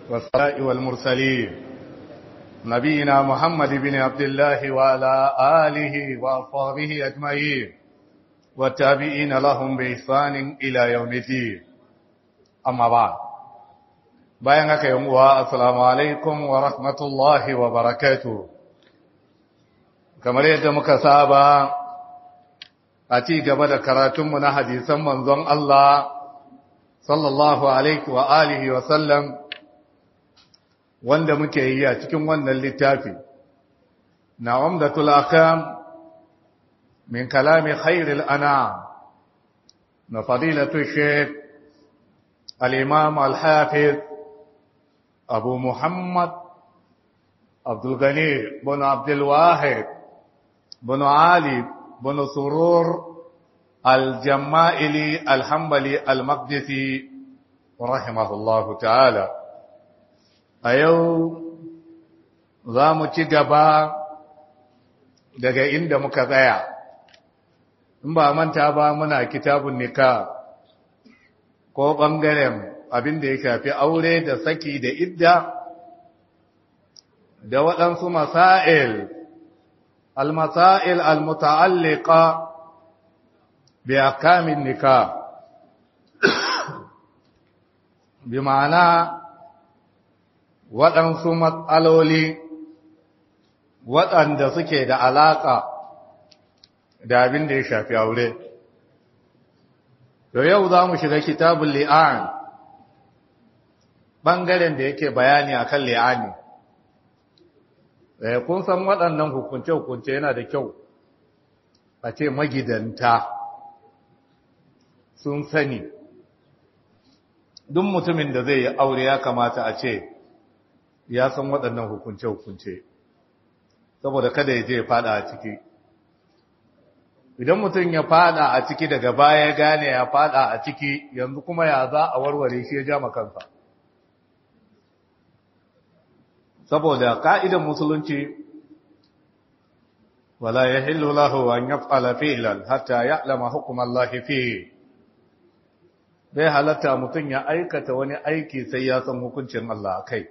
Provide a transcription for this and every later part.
والصلاة والمرسلين نبينا محمد بن عبد الله وعلى آله وأصحابه أجمعين والتابعين لهم بإحسان إلى يوم الدين أما بعد bayan haka yin uwa assalamu alaikum wa rahmatullahi wa barakatuh kamar yadda muka saba a ci gaba da karatunmu na hadisan manzon Allah sallallahu alaihi wa alihi wa sallam wanda muke yi a cikin wannan littafi na umdatul akam min kalami khairil anam na fadilatu sheikh al-imam al-hafiz abu muhammad abdul ghani bin abdul wahid bin ali bin surur al-jama'ili al-hanbali al-maqdisi rahimahullahu ta'ala a yau za mu ci gaba daga inda muka tsaya in ba manta ba muna kitabun nika ko ɓangaren abin da ya shafi aure da saki da idda da waɗansu masail al-masail al-muta'alliqa bi akamin nika bi ma'ana waɗansu matsaloli waɗanda suke da alaƙa da abin da ya shafi aure. To yau za mu shiga kitabun li'an ɓangaren da yake bayani a kan li'ani. Kun san waɗannan hukunce-hukunce yana da kyau a ce magidanta sun sani. Duk mutumin da zai yi aure ya kamata a ce, ya san waɗannan hukunce-hukunce saboda kada ya je ya fada a ciki idan mutum ya fada a ciki daga baya gane ya fada a ciki yanzu kuma ya za a warware shi ya ja makansa saboda ka'idan musulunci wala ya hillu lahu an yaf'ala fi'lan hatta ya'lama hukm Allah fihi bai halatta mutum ya aikata wani aiki sai ya san hukuncin Allah kai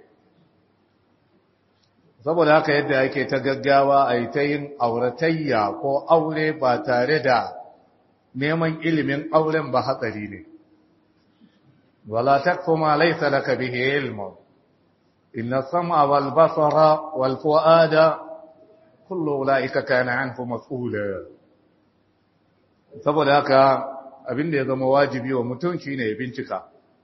saboda haka yadda yake ta gaggawa a yi ta yin auratayya ko aure ba tare da neman ilimin auren ba hatsari ne wala takfu ma laysa laka bihi ilmu inna sam'a wal basara wal fuada kullu ulaika kana anhu mas'ula saboda haka abin da ya zama wajibi wa mutum shine ya bincika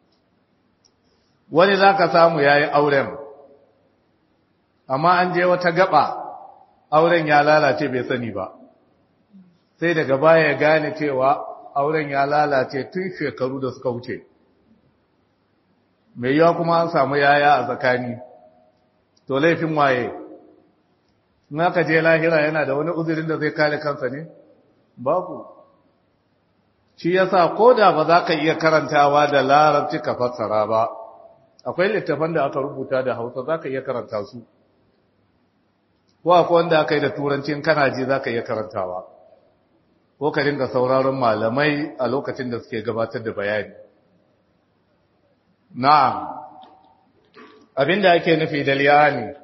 wani zaka samu yayi auren amma an je wata gaba auren ya lalace bai sani ba sai daga baya ya gane cewa auren ya lalace tun shekaru da suka wuce mai yawa kuma an samu yaya a tsakani to laifin waye in aka je lahira yana da wani uzurin da zai kare kansa ne babu shi yasa ko da ba za ka iya karantawa da larabci ka fassara ba akwai littafan da aka rubuta da hausa za ka iya karanta su ko akwai wanda aka yi da turancin kana ji za ka iya karantawa ko ka dinga sauraron malamai a lokacin da suke gabatar da bayani na'am abinda ake nufi da liyani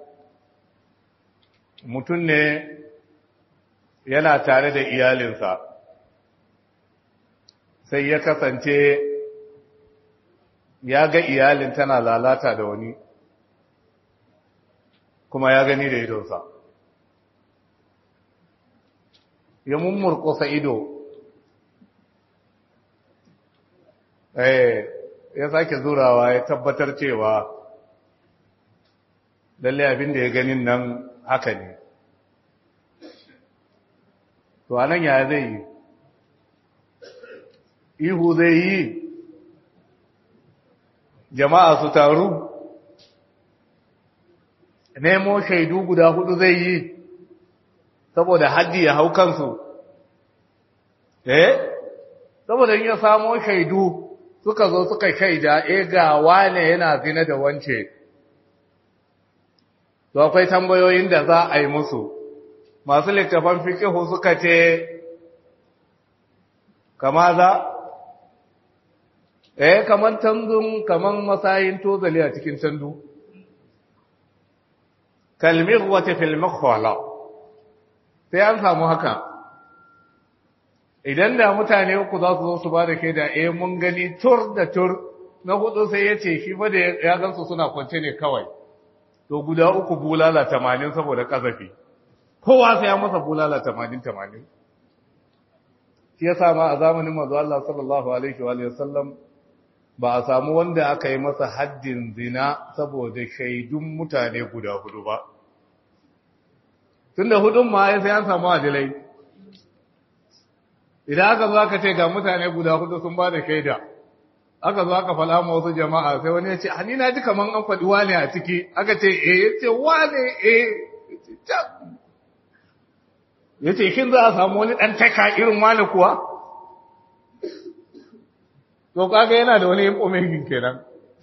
mutum ne yana tare da iyalinsa sai ya kasance ya ga iyalin tana lalata da wani kuma ya gani da idonsa ya mummurkusa ido eh ya sake zurawa ya tabbatar cewa lalle abin da ya ganin nan haka ne to anan ya zai yi ihu zai yi jama'a su taru nemo shaidu guda hudu zai yi saboda haddi ya hau kansu eh saboda in ya samo shaidu suka zo suka shaida eh ga wane yana zina da wance to akwai tambayoyin da za a yi musu masu littafan fikihu suka ce kama za eh kaman tanzun kaman masayin tozali a cikin tandu kalmirwati fil makhwala sai an samu haka idan da mutane uku za su zo su ba da ke da eh mun gani tur da tur na hudu sai ya ce shi fa da ya gansu suna kwance ne kawai to guda uku bulala tamanin saboda kazafi kowa sai ya masa bulala tamanin tamanin shi ya sama a zamanin manzo Allah sallallahu alaihi wa sallam ba a samu wanda aka yi masa haddin zina saboda shaidun mutane guda hudu ba tunda hudun ma sai an samu adilai idan aka zo aka ce ga mutane guda hudu sun ba da shaida aka zo aka fala ma wasu jama'a sai wani ya ce ni na ji kaman an faɗi wane a ciki aka ce eh ya ce wane eh ya ce shin za a samu wani ɗan taka irin wane kuwa to kaga yana da wani yin kenan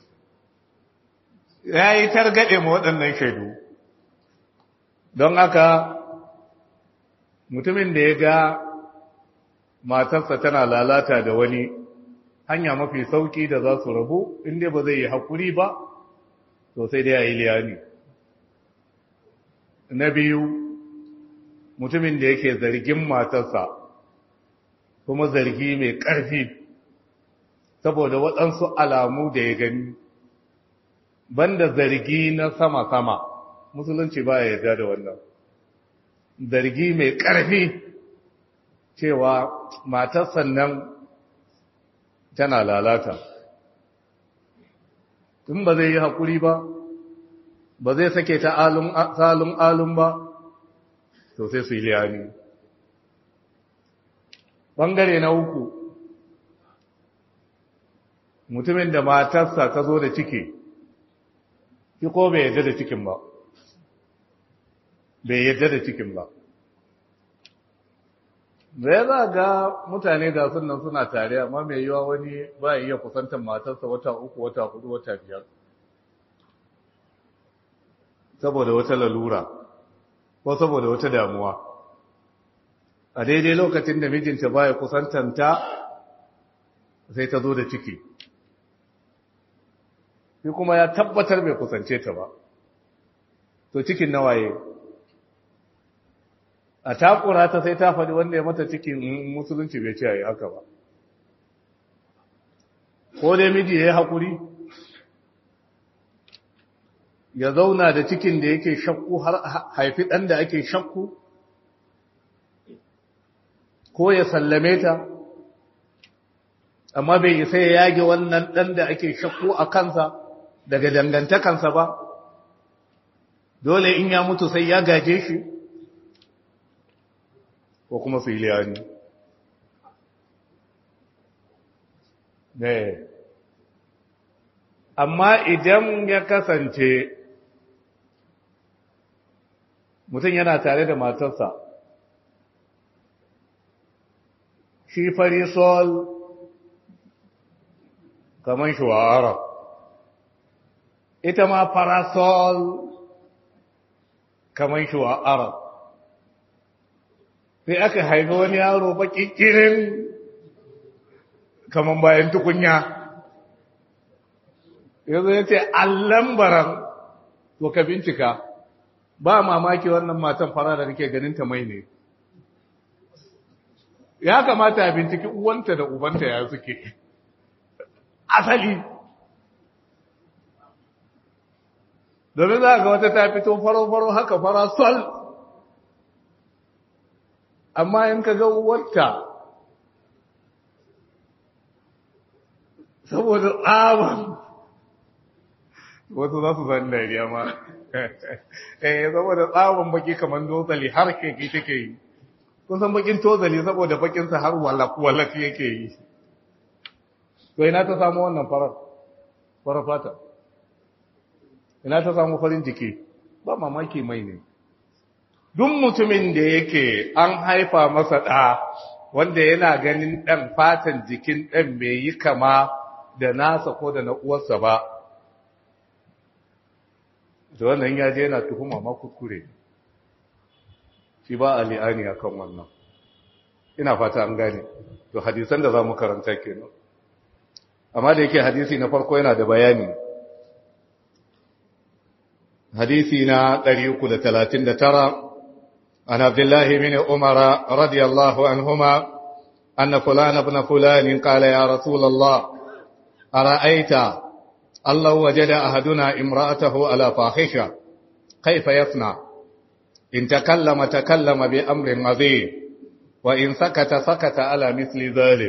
ya yi targaɗe ma waɗannan shaidu don haka mutumin da ya ga matarsa tana lalata da wani hanya mafi sauki da za su rabu inda ba zai yi haƙuri ba to sai dai a yi liyani na biyu mutumin da yake zargin matarsa kuma zargi mai ƙarfi saboda waɗansu alamu da ya gani banda zargi na sama-sama musulunci ba ya yarda da wannan zargi mai ƙarfi cewa matar sannan tana lalata in ba zai yi haƙuri ba ba zai sake ta salun alun ba to sai su yi liyani ɓangare na uku mutumin da matarsa ta zo da ciki shi ko bai yadda da cikin ba bai yadda da cikin ba zai za ga mutane ga sunan suna tare amma mai yiwa wani ba iya kusantar matarsa wata uku wata hudu wata biyar saboda wata lalura ko saboda wata damuwa a daidai lokacin da mijinta baya kusantanta sai ta zo da ciki shi kuma ya tabbatar bai kusance ta ba to cikin nawaye a takura ta sai ta faɗi wanda ya mata cikin musulunci bai ce a yi haka ba ko dai miji ya yi haƙuri ya zauna da cikin da yake shakku har haifi ɗan da ake shakku ko ya sallame ta amma bai isa ya yage wannan ɗan da ake shakku a kansa daga dangantakansa ba dole in ya mutu sai ya gaje shi ko kuma su yi liyani amma idan ya kasance mutum yana tare da matarsa shi farisol kamar shuwara ita ma parasol kamar shuwara sai aka haifi wani yaro baki kirin kamar bayan tukunya yanzu ya ce allambaran to ka bincika ba mamaki wannan matan fara da nake ganin ta mai ne ya kamata a binciki uwanta da ubanta ya suke asali domin za ga wata ta fito faro-faro haka fara sol amma in ka ga uwarta saboda tsaban wasu za su zan dariya ma eh saboda tsaban baki kamar dozali har keke take yi kun san bakin tozali saboda bakinsa har walak yake yi to ina ta samu wannan farar farar fata ina ta samu farin jiki ba mamaki mai ne duk mutumin da yake an haifa masa ɗa wanda yana ganin ɗan fatan jikin ɗan bai yi kama da nasa ko da na uwarsa ba da wannan ya je yana tuhuma ma kuskure shi ba a li'ani a kan wannan ina fata an gane to hadisan da za mu karanta kenan amma da yake hadisi na farko yana da bayani حديثنا طريق لثلاثين ترى عن عبد الله بن عمر رضي الله عنهما أن فلان ابن فلان قال يا رسول الله أرأيت الله وجد أحدنا امرأته على فاحشة كيف يصنع إن تكلم تكلم بأمر عظيم وإن سكت سكت على مثل ذلك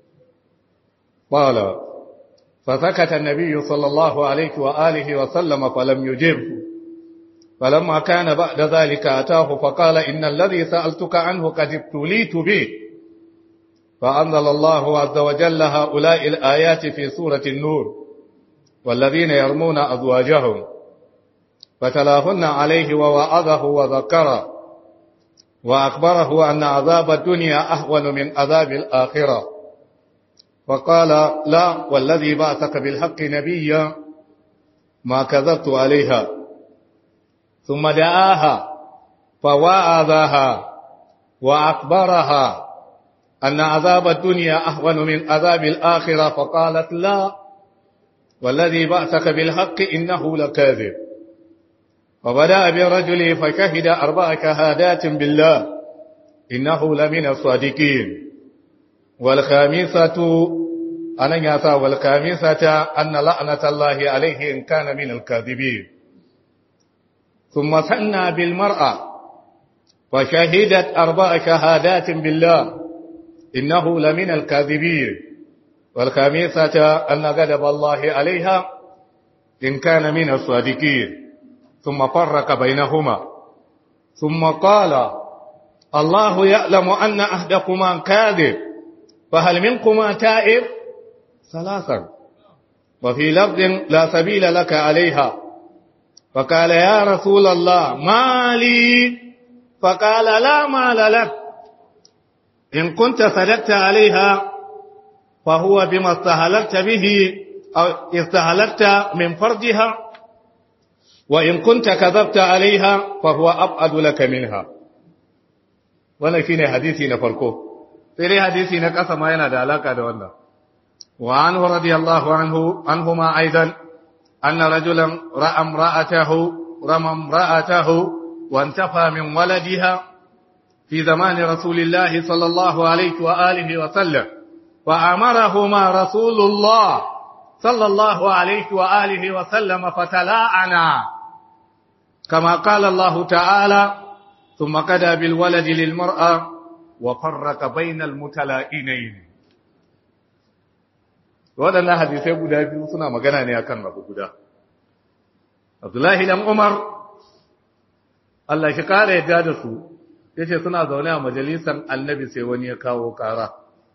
قال فسكت النبي صلى الله عليه وآله وسلم فلم يجبه فلما كان بعد ذلك أتاه فقال إن الذي سألتك عنه قد ابتليت به فأنزل الله عز وجل هؤلاء الآيات في سورة النور والذين يرمون أزواجهم فتلاهن عليه ووعظه وذكره وأخبره أن عذاب الدنيا أهون من عذاب الآخرة فقال لا والذي بعثك بالحق نبيا ما كذبت عليها ثم دعاها فوعظها وأخبرها أن عذاب الدنيا أهون من عذاب الآخرة فقالت لا والذي بعثك بالحق إنه لكاذب وبدأ بالرجل فشهد أربع شهادات بالله إنه لمن الصادقين والخامسة أنا ياسا والخامسة أن لعنة الله عليه إن كان من الكاذبين ثم ثنى بالمرأة فشهدت أربع شهادات بالله إنه لمن الكاذبين والخامسة أن غضب الله عليها إن كان من الصادقين ثم فرق بينهما ثم قال الله يعلم أن أحدكما كاذب فهل منكما تائب ثلاثا وفي لفظ لا سبيل لك عليها فقال يا رسول الله ما لي فقال لا مال لك إن كنت صدقت عليها فهو بما استهلكت به أو استهلكت من فرجها وإن كنت كذبت عليها فهو أبعد لك منها wannan shine hadisi na farko sai dai hadisi na kasa ma yana da alaka da wannan wa anhu radiyallahu anhu anhuma aidan anna rajulan ra'a imra'atahu rama imra'atahu wa intafa min waladiha fi zamani rasulillahi sallallahu alaihi wa alihi wa sallam wa amarahuma rasulullah sallallahu alaihi wa alihi wa sallam fatala'ana كما قال الله تعالى ثم قدى بالولد للمرأة وفرق بين المتلائنين waɗannan hadisai guda biyu suna magana ne akan abu guda Abdullahi dan Umar Allah shi kare yadda da su yace suna zaune a majalisar Annabi sai wani ya kawo kara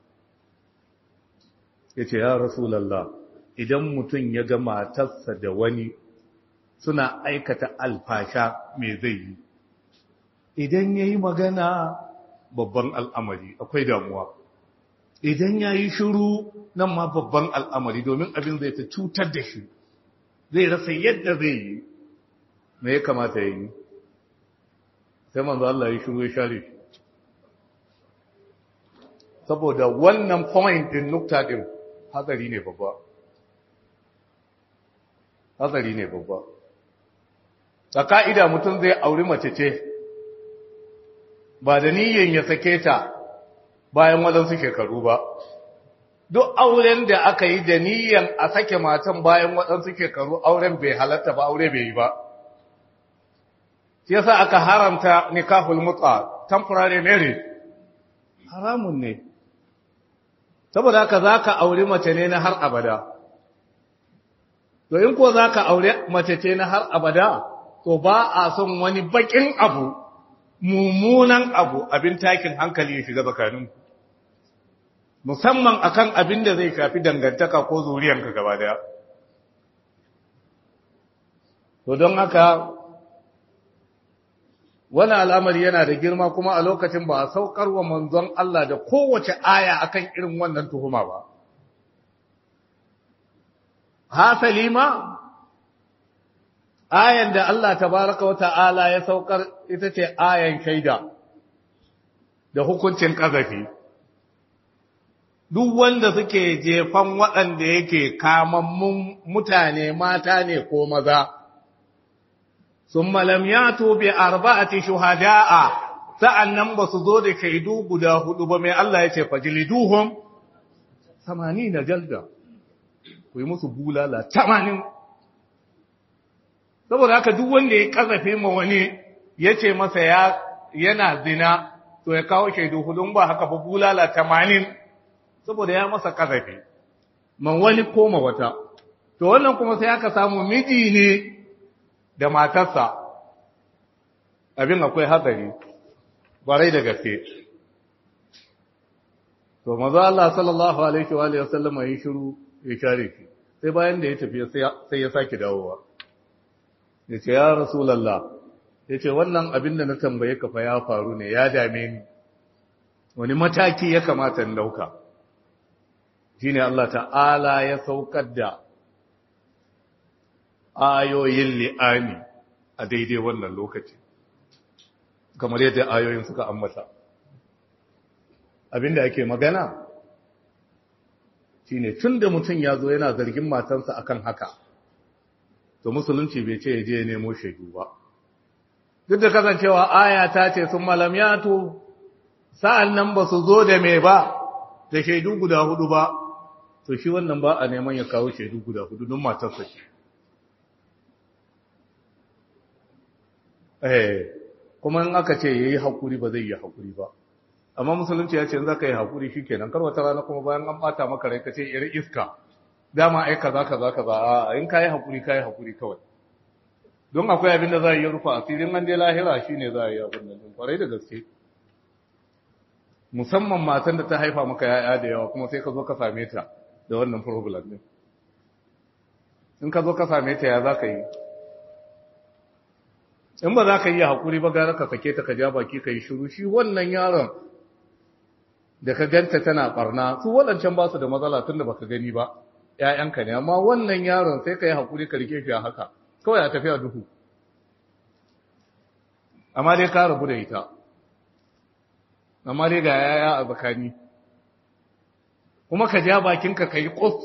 yace ya Rasulullah idan mutum ya ga matarsa da wani suna aikata alfasha me zai yi idan ya yi magana babban al'amari akwai damuwa idan ya yi shuru nan ma babban al'amari domin abin zai ta cutar da shi zai rasa yadda zai yi me ya kamata ya yi sai manzo Allah ya shuru ya share shi saboda wannan point din nukta din hatsari ne babba hatsari ne babba a ka'ida mutum zai auri mace ce ba da niyyan ya sake ta bayan waɗansu shekaru ba duk auren da aka yi da niyyan a sake matan bayan waɗansu shekaru auren bai halatta ba aure bai yi ba shi yasa aka haramta nikahul mut'a temporary marriage haramun ne saboda haka zaka auri mace ne na har abada to in ko zaka aure mace ce na har abada to ba a son wani bakin abu mummunan abu abin takin hankali ya shiga tsakanin musamman akan abin da zai shafi dangantaka ko zuriyanka gaba daya to don haka wani al'amari yana da girma kuma a lokacin ba a saukar wa manzon Allah da kowace aya akan irin wannan tuhuma ba hasali ma ayan da Allah tabaraka wa ta'ala ya saukar ita ce ayan shaida da hukuncin ƙazafi. Duk wanda suke jefan waɗanda yake kamammun mutane mata ne ko maza, summa lam yatu bi arba'ati shuhada'a sa'annan ba su zo da shaidu guda hudu ba mai Allah ya ce fajliduhum 80 jalda ku yi musu bulala 80 saboda haka duk wanda ya kazafe ma wani ya ce masa ya yana zina to ya kawo shaidu hudun ba haka ba bulala 80 saboda ya masa kazafe man wani koma wata to wannan kuma sai aka samu miji ne da matarsa abin akwai hatsari barai da gaske to maza Allah sallallahu alaihi wa alihi wasallam yi shiru ya share shi sai bayan da ya tafi sai ya sake dawowa ya ce ya rasulullah ya ce wannan abin da na tambaye ka fa ya faru ne ya dame ni wani mataki ya kamata in dauka shine Allah ta'ala ya saukar da ayoyin li'ani a daidai wannan lokaci kamar yadda ayoyin suka ambata abinda ake magana shine tunda mutum ya zo yana zargin matansa akan haka to musulunci bai ce ya je ya nemo shaidu ba duk da kasancewa aya ta ce sun malam yato sa'an nan ba su zo da mai ba da shaidu guda hudu ba to shi wannan ba a neman ya kawo shaidu guda hudu don matarsa ce eh kuma in aka ce yayi hakuri ba zai yi hakuri ba amma musulunci ya ce in zaka yi hakuri shikenan kar wata rana kuma bayan an bata maka rai kace yar iska dama ai kaza kaza kaza a in kai hakuri kai hakuri kawai don akwai abin da za a yi rufa asirin an dai lahira shine za a yi abin nan kwarai da gaske musamman matan da ta haifa maka yaya da yawa kuma sai ka zo ka same ta da wannan problem din in ka zo ka same ta ya za ka yi in ba za ka yi haƙuri ba gara ka sake ta ka ja baki ka yi shiru shi wannan yaron da ka ganta tana barna su waɗancan ba su da matsala tun da baka gani ba ‘ya'yanka ne amma wannan yaron sai ka yi haƙuri ka rike shi a haka kawai a tafiya duhu amma dai ka rabu da ita amma dai ga yaya a tsakani kuma ka ja bakinka ka yi ƙus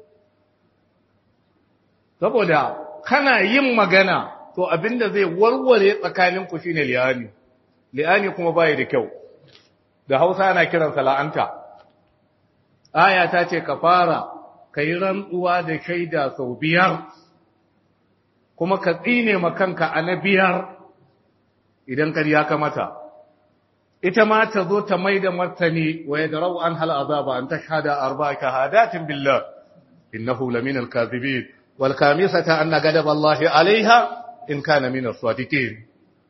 saboda kana yin magana to abinda zai warware tsakaninku shine li'ani li'ani kuma bai da kyau da Hausa ana kiransa la'anta aya ta ce ka fara kai rantsuwa da shaida sau biyar kuma ka tsine ma kanka a na biyar idan kariya ka mata ita ma ta zo ta mai da martani wa yadrau an hal azaba an tashhada arba'a shahadatin billah innahu lamina al-kadhibin wal khamisata anna ghadab Allah 'alayha in kana min as-sadiqin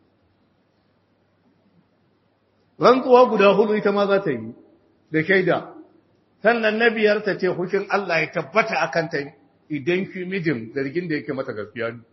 rantsuwa guda hudu ita ma za ta yi da shaida sannan na biyar ta ce hushin Allah ya tabbata akan ta idan shi mijin zargin da yake mata gaskiya ne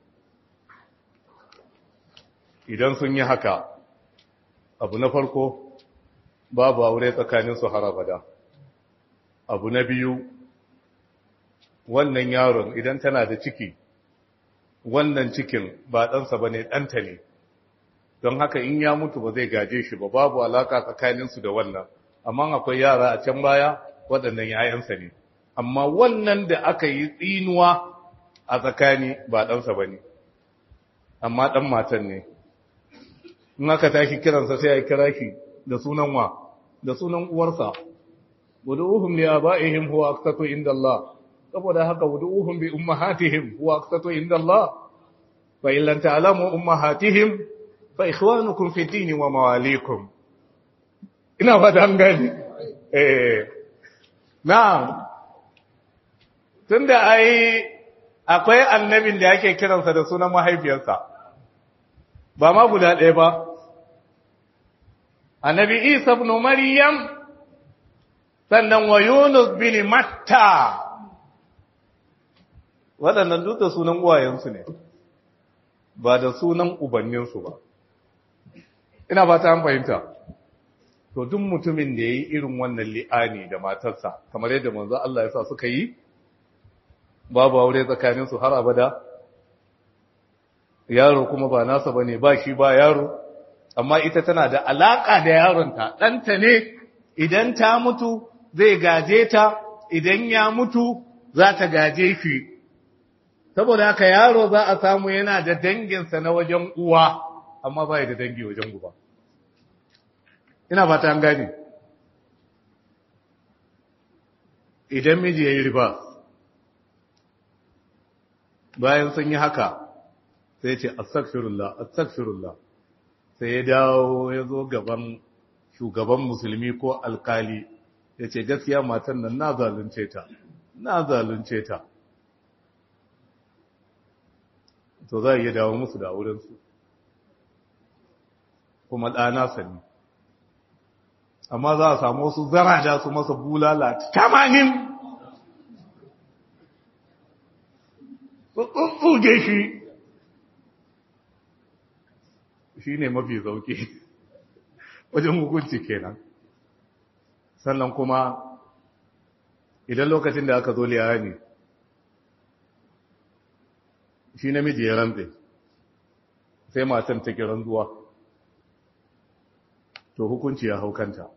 idan sun yi haka abu na farko babu aure tsakanin su har abada abu na biyu wannan yaron idan tana da ciki wannan cikin ba ɗansa ba ne ɗanta ne don haka in ya mutu ba zai gaje shi ba babu alaka tsakaninsu da wannan amma akwai yara a can baya waɗannan ‘ya'yansa ne amma wannan da aka yi tsinuwa a tsakani ba ɗansa ba ne amma ɗan matan ne in aka tashi kiransa sai ya kira shi da sunan wa da sunan uwarsa wudu'uhum li aba'ihim huwa aqsatu inda Allah saboda haka wudu'uhum bi ummahatihim huwa aqsatu inda Allah fa in lam ta'lamu ummahatihim fa ikhwanukum fi dini wa mawalikum ina fata an gani eh na'am tunda ai akwai annabin da yake kiransa da sunan mahaifiyarsa ba ma guda ɗaya ba annabi Isa ibn Maryam sannan wa Yunus bin Matta waɗannan duk da sunan uwayensu ne ba da sunan ubanninsu ba ina ba ta fahimta to duk mutumin da ya yi irin wannan li'ani da matarsa kamar yadda manzo Allah ya sa suka yi babu aure tsakaninsu har abada yaro kuma ba nasa ba ne ba shi ba yaro amma ita tana da alaƙa da yaronta ɗanta ne idan ta mutu zai gaje ta idan ya mutu za ta gaje shi saboda haka yaro za a samu yana da danginsa na wajen uwa amma ba da dangi wajen uba ina fata an gane idan miji ya yi riba bayan sun yi haka sai ce astagfirullah astagfirullah sai ya dawo ya zo gaban shugaban musulmi ko alkali ya ce gaskiya matan nan na zalunce ta na zalunce ta to za a iya dawo musu da aurensu kuma ɗana sani amma za a samu wasu zarada su masa bulala tamanin tsutsuge shi shi ne mafi zauki wajen hukunci kenan sannan kuma idan lokacin da aka zo liya ne shi namiji ya rantse sai matan ta kiran zuwa to hukunci ya haukanta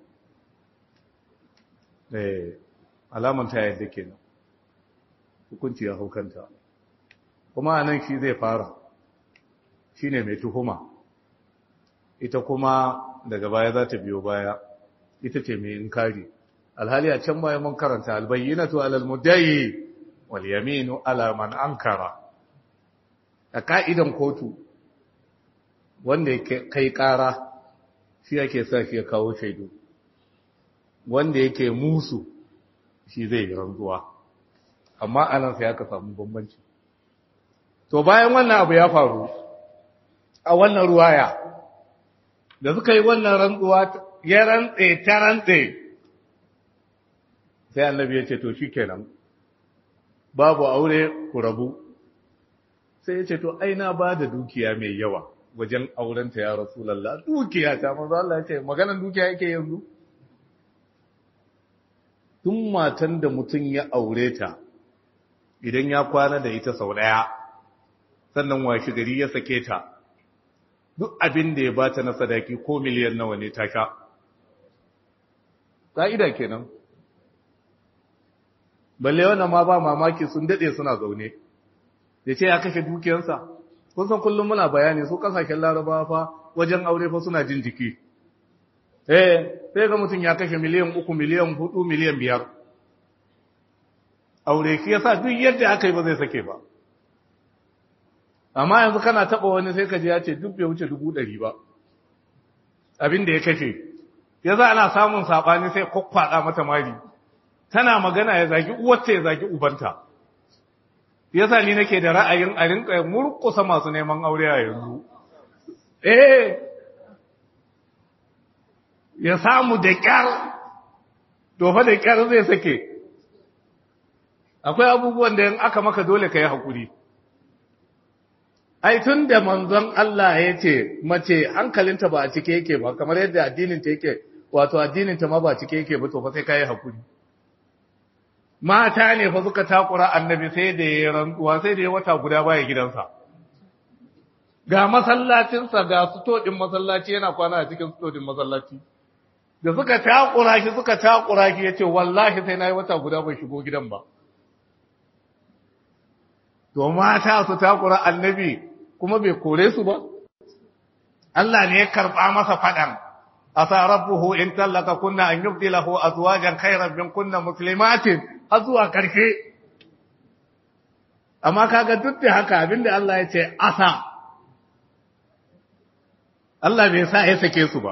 eh alaman ta yadda kenan hukunci ya haukanta kuma anan shi zai fara shine mai tuhuma ita kuma daga baya za ta biyo baya ita ce mai inkari alhali a can baya mun karanta albayyinatu alal muddayi wal yaminu ala man ankara a ka'idan kotu wanda yake kai kara shi yake sa shi ya kawo shaidu wanda yake musu shi zai yi rantsuwa amma anan sai aka samu bambanci to bayan wannan abu ya faru a wannan ruwaya da suka yi wannan rantsuwa ya rantse ta rantse sai annabi ya ce to shi kenan babu aure ku rabu sai ya ce to aina ba da dukiya mai yawa wajen aurenta ya rasulallah dukiya ta manzo Allah ya ce maganar dukiya yake yanzu tun matan da mutum ya aure ta idan ya kwana da ita sau daya sannan washi gari ya sake ta duk abin da ya bata na sadaki ko miliyan nawa ne ta sha ƙa'ida kenan balle wannan ma ba mamaki sun daɗe suna zaune da ce ya kashe dukiyarsa kun san kullum muna bayani su kasashen larabawa fa wajen aure fa suna jin jiki eh sai ga mutum ya kashe miliyan uku miliyan hudu miliyan biyar aure shi yasa duk yadda aka yi ba zai sake ba amma yanzu kana taba wani sai ka ji ya ce duk bai wuce dubu ɗari ba abin da ya kashe ya za ana samun saɓani sai kwakwaɗa mata mari tana magana ya zagi uwarta ya zagi ubanta ya sa ni nake da ra'ayin a rinka murkusa masu neman aure a yanzu eh ya samu da ƙyar dofa da ƙyar zai sake akwai abubuwan da yin aka maka dole ka yi haƙuri ai tun da manzon Allah ya ce mace hankalinta ba a cike yake ba kamar yadda addininta yake wato addininta ma ba cike yake ba to fa sai kai hakuri mata ne fa suka takura annabi sai da ya rantsuwa sai da ya wata guda baya gidansa ga masallacinsa ga sutodin masallaci yana kwana a cikin sutodin masallaci da suka takura shi suka takura shi yace wallahi sai nayi wata guda bai shigo gidan ba to mata su takura annabi kuma bai kore su ba Allah ne ya karba masa fadan asa rabbuhu in tallaka kunna an yubdilahu azwajan khayran min kunna muslimatin azwa karshe amma kaga duk da haka abinda Allah ya ce asa Allah bai sa ya sake su ba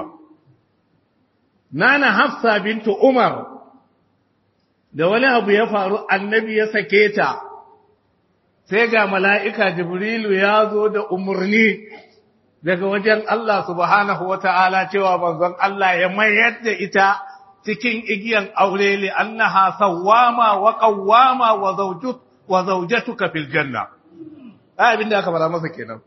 nana hafsa bintu umar da wani abu ya faru annabi ya sake ta sai ga mala'ika Jibrilu ya zo da umarni daga wajen Allah subhanahu wa ta'ala cewa banzon Allah ya mayar da ita cikin igiyan aure li annaha sawwama wa qawwama wa zawjut wa zawjatuka fil janna ai abin da aka fara masa kenan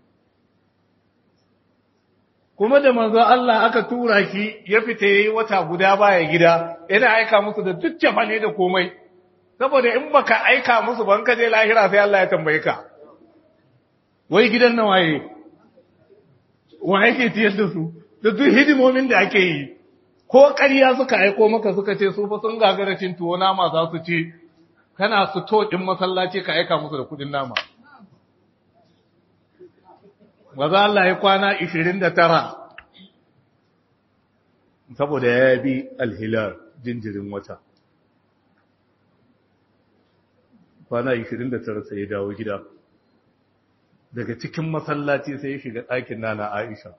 kuma da manzon Allah aka tura shi ya fita yayi wata guda baya gida yana aika musu da duk ne da komai saboda in baka aika musu ban ka je lahira sai Allah ya tambaye ka wai gidan nan waye wa yake tiyar da su da duk hidimomin da ake yi ko ƙarya suka aiko maka suka ce su fa sun gagara cin tuwo nama za su ci kana su to din masallaci ka aika musu da kudin nama maza Allah ya kwana 29 saboda ya bi alhilar jinjirin wata kwana 29 sai ya dawo gida daga cikin masallaci sai ya shiga ɗakin nana Aisha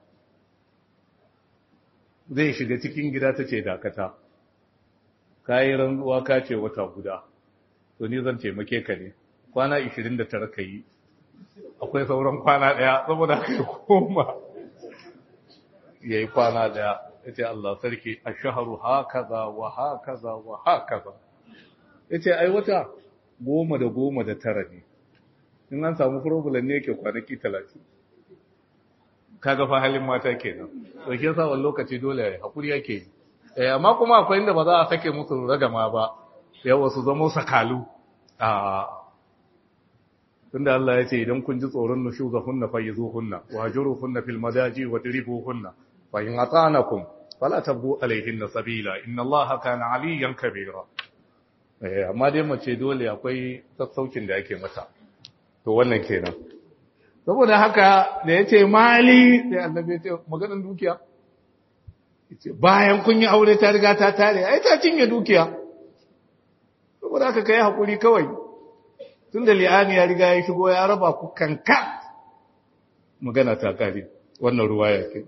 zai shiga cikin gida ta ce dakata kayi rantsuwa ka ce wata guda to ni zan taimake ka ne kwana 29 ka yi akwai sauran kwana ɗaya saboda ka koma ya yi kwana ɗaya ya ce Allah sarki a shaharu hakaza wa hakaza wa hakaza ya ce ai wata goma da goma da tara ne in an samu problem ne yake kwanaki talatin kaga fa halin mata kenan to shi yasa wani lokaci dole hakuri yake yi eh amma kuma akwai inda ba za a sake musu ragama ba yawa su zama sakalu a tunda Allah ya ce idan kun ji tsoron nushuzahunna fayizuhunna wahjuruhunna fil madaji wadribuhunna fa in ata'anakum fala tabghu alayhinna sabila inna Allaha kana aliyan kabira eh amma dai mace dole akwai sassaucin da yake mata to wannan kenan saboda haka da yace mali sai annabi ya ce maganar dukiya yace bayan kun yi aure ta riga ta tare ai ta cinye dukiya saboda haka kai hakuri kawai tunda li'ani ya riga ya shigo ya raba ku kanka magana ta kare wannan ruwaya ke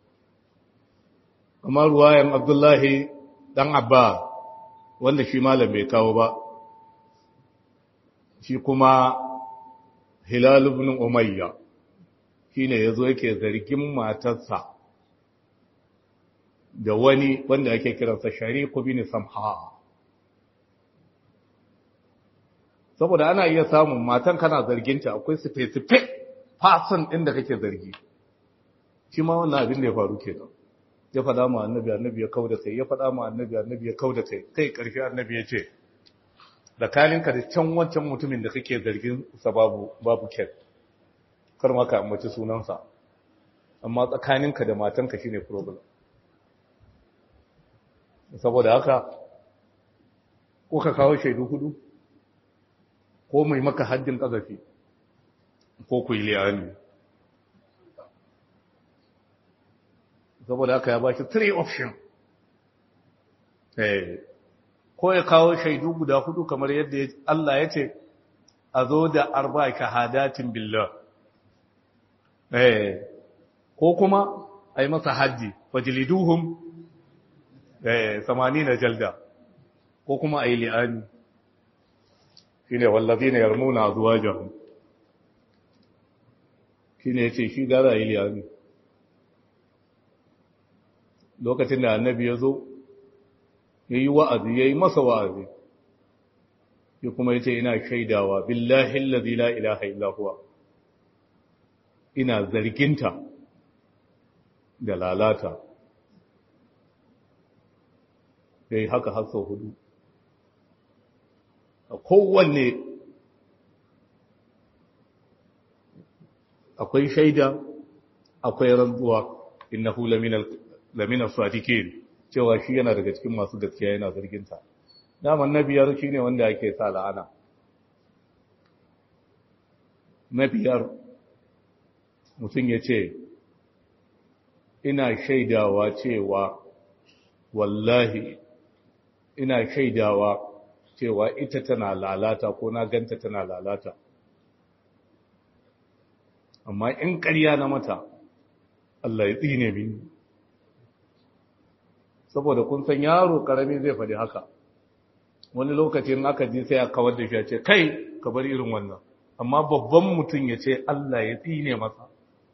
amma ruwayan Abdullahi dan Abba wanda shi malam bai kawo ba shi kuma Hilal ibn Umayya shine yazo yake zargin matarsa da wani wanda ake kiransa Shariq bin Samha saboda ana iya samun matan kana zarginta akwai specific person din da kake zargi shi ma wannan abin da ya faru kenan ya faɗa ma annabi annabi ya kauda kai ya faɗa ma annabi annabi ya kauda kai kai ƙarshe annabi ya ce tsakaninka da can wancan mutumin da kake zargin sa babu babu ket kar ma ka ambaci sunansa amma tsakaninka da matanka shine problem saboda haka ko ka kawo shaidu hudu ko mai maka haddin kazafi ko ku yi liyani saboda haka ya baki three option eh ko ya kawo shaidu guda hudu kamar yadda Allah ya ce a zo da arba shahadatin billah eh ko kuma a yi masa haddi fajliduhum eh 80 jalda ko kuma a yi li'ani shine wallazina yarmuna azwajahum shine yace shi gara yi li'ani lokacin da annabi ya zo ya yi wa'azi ya yi masa wa'azi ya kuma ya ce ina shaidawa billahi lazi la ilaha illahuwa ina zarginta da lalata ya yi haka har sau hudu a kowanne akwai shaida akwai rantsuwa innahu laminal lamina sadiqin cewa shi yana daga cikin masu gaskiya yana zargin ta daman na biyar shine wanda ake sa la'ana na biyar mutum ya ce ina shaidawa cewa wallahi ina shaidawa cewa ita tana lalata ko na ganta tana lalata amma in ƙarya na mata Allah ya tsine mini saboda kun san yaro karami zai faɗi haka wani lokacin aka ji sai a kawar da shi a ce kai ka bar irin wannan amma babban mutum ya ce Allah ya tsine masa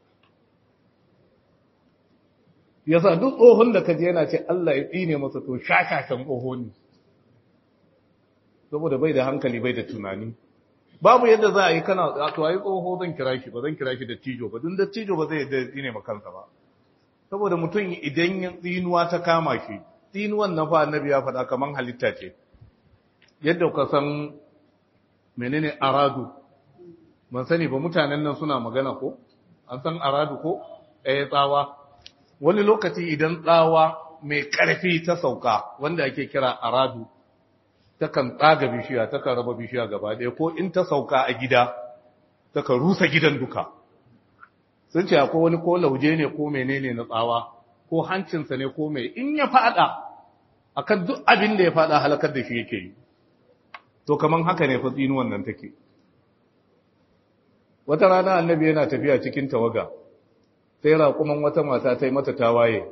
yasa duk tsohon da ka je yana ce Allah ya tsine masa to shashashan tsoho ne saboda bai da hankali bai da tunani babu yadda za a yi kana to ai tsoho zan kira shi ba zan kira shi da tijo ba dun da tijo ba zai yadda tsine ma kansa ba saboda mutum idan tsinuwa ta kama shi tsinuwan na fa annabi ya faɗa kaman halitta ce yadda ka san menene aradu ban sani ba mutanen nan suna magana ko an san aradu ko eh tsawa wani lokaci idan tsawa mai ƙarfi ta sauka wanda ake kira aradu takan tsaga bishiya takan raba bishiya gaba ɗaya ko in ta sauka a gida takan rusa gidan duka sun ce akwai wani ko lauje ne ko menene na tsawa ko hancinsa ne ko mai in ya fada akan duk abin da ya fada halakar da shi yake yi to kaman haka ne fa tsinuwan nan take wata rana annabi yana tafiya cikin tawaga sai raƙuman wata mata ta yi mata tawaye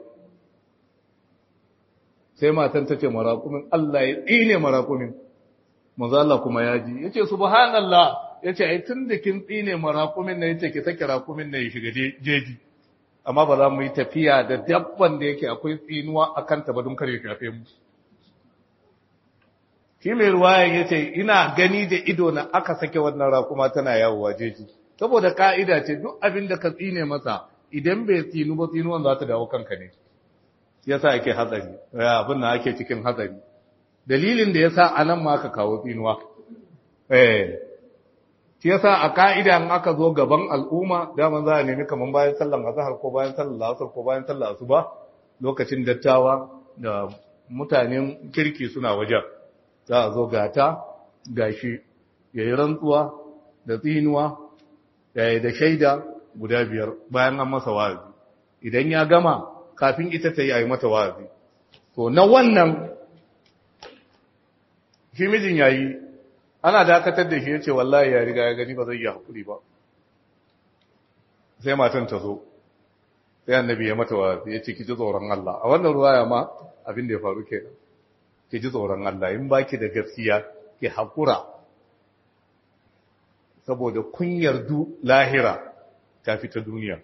sai matan ta ce maraƙumin Allah ya tsine maraƙumin manzo Allah kuma ya ji yace subhanallah yace ai tun da kin tsine maraƙumin nan yace ki saki raƙumin nan ya shiga jeji amma ba za mu yi tafiya da dabban da yake akwai tsinuwa akan ta ba don kare shafe mu shi mai ruwaya yace ina gani da ido na aka sake wannan raƙuma tana yawo jeji saboda ka'ida ce duk abin da ka tsine masa idan bai tsinu ba tsinuwan za ta dawo kanka ne yasa ake hatsari abin da ake cikin hatsari dalilin da yasa anan ma aka kawo tsinuwa eh shi yasa a ka'ida in aka zo gaban al'umma dama za a nemi kaman bayan sallan azhar ko bayan sallan asar ko bayan sallan asuba lokacin dattawa da mutanen kirki suna wajen za a zo gata gashi yayi rantsuwa da tsinuwa yayi da shaida guda biyar bayan an masa wa'azi idan ya gama kafin ita ta yi a yi mata wa'azi to na wannan shi mijin ya yi ana dakatar da shi ya ce wallahi ya riga ya gani ba zai yi haƙuri ba sai matan ta zo sai annabi ya mata wa'azi ya ce ki ji tsoron Allah a wannan ruwaya ma abin da ya faru ke ki ji tsoron Allah in baki da gaskiya ki haƙura saboda kunyar du lahira ta fi ta duniya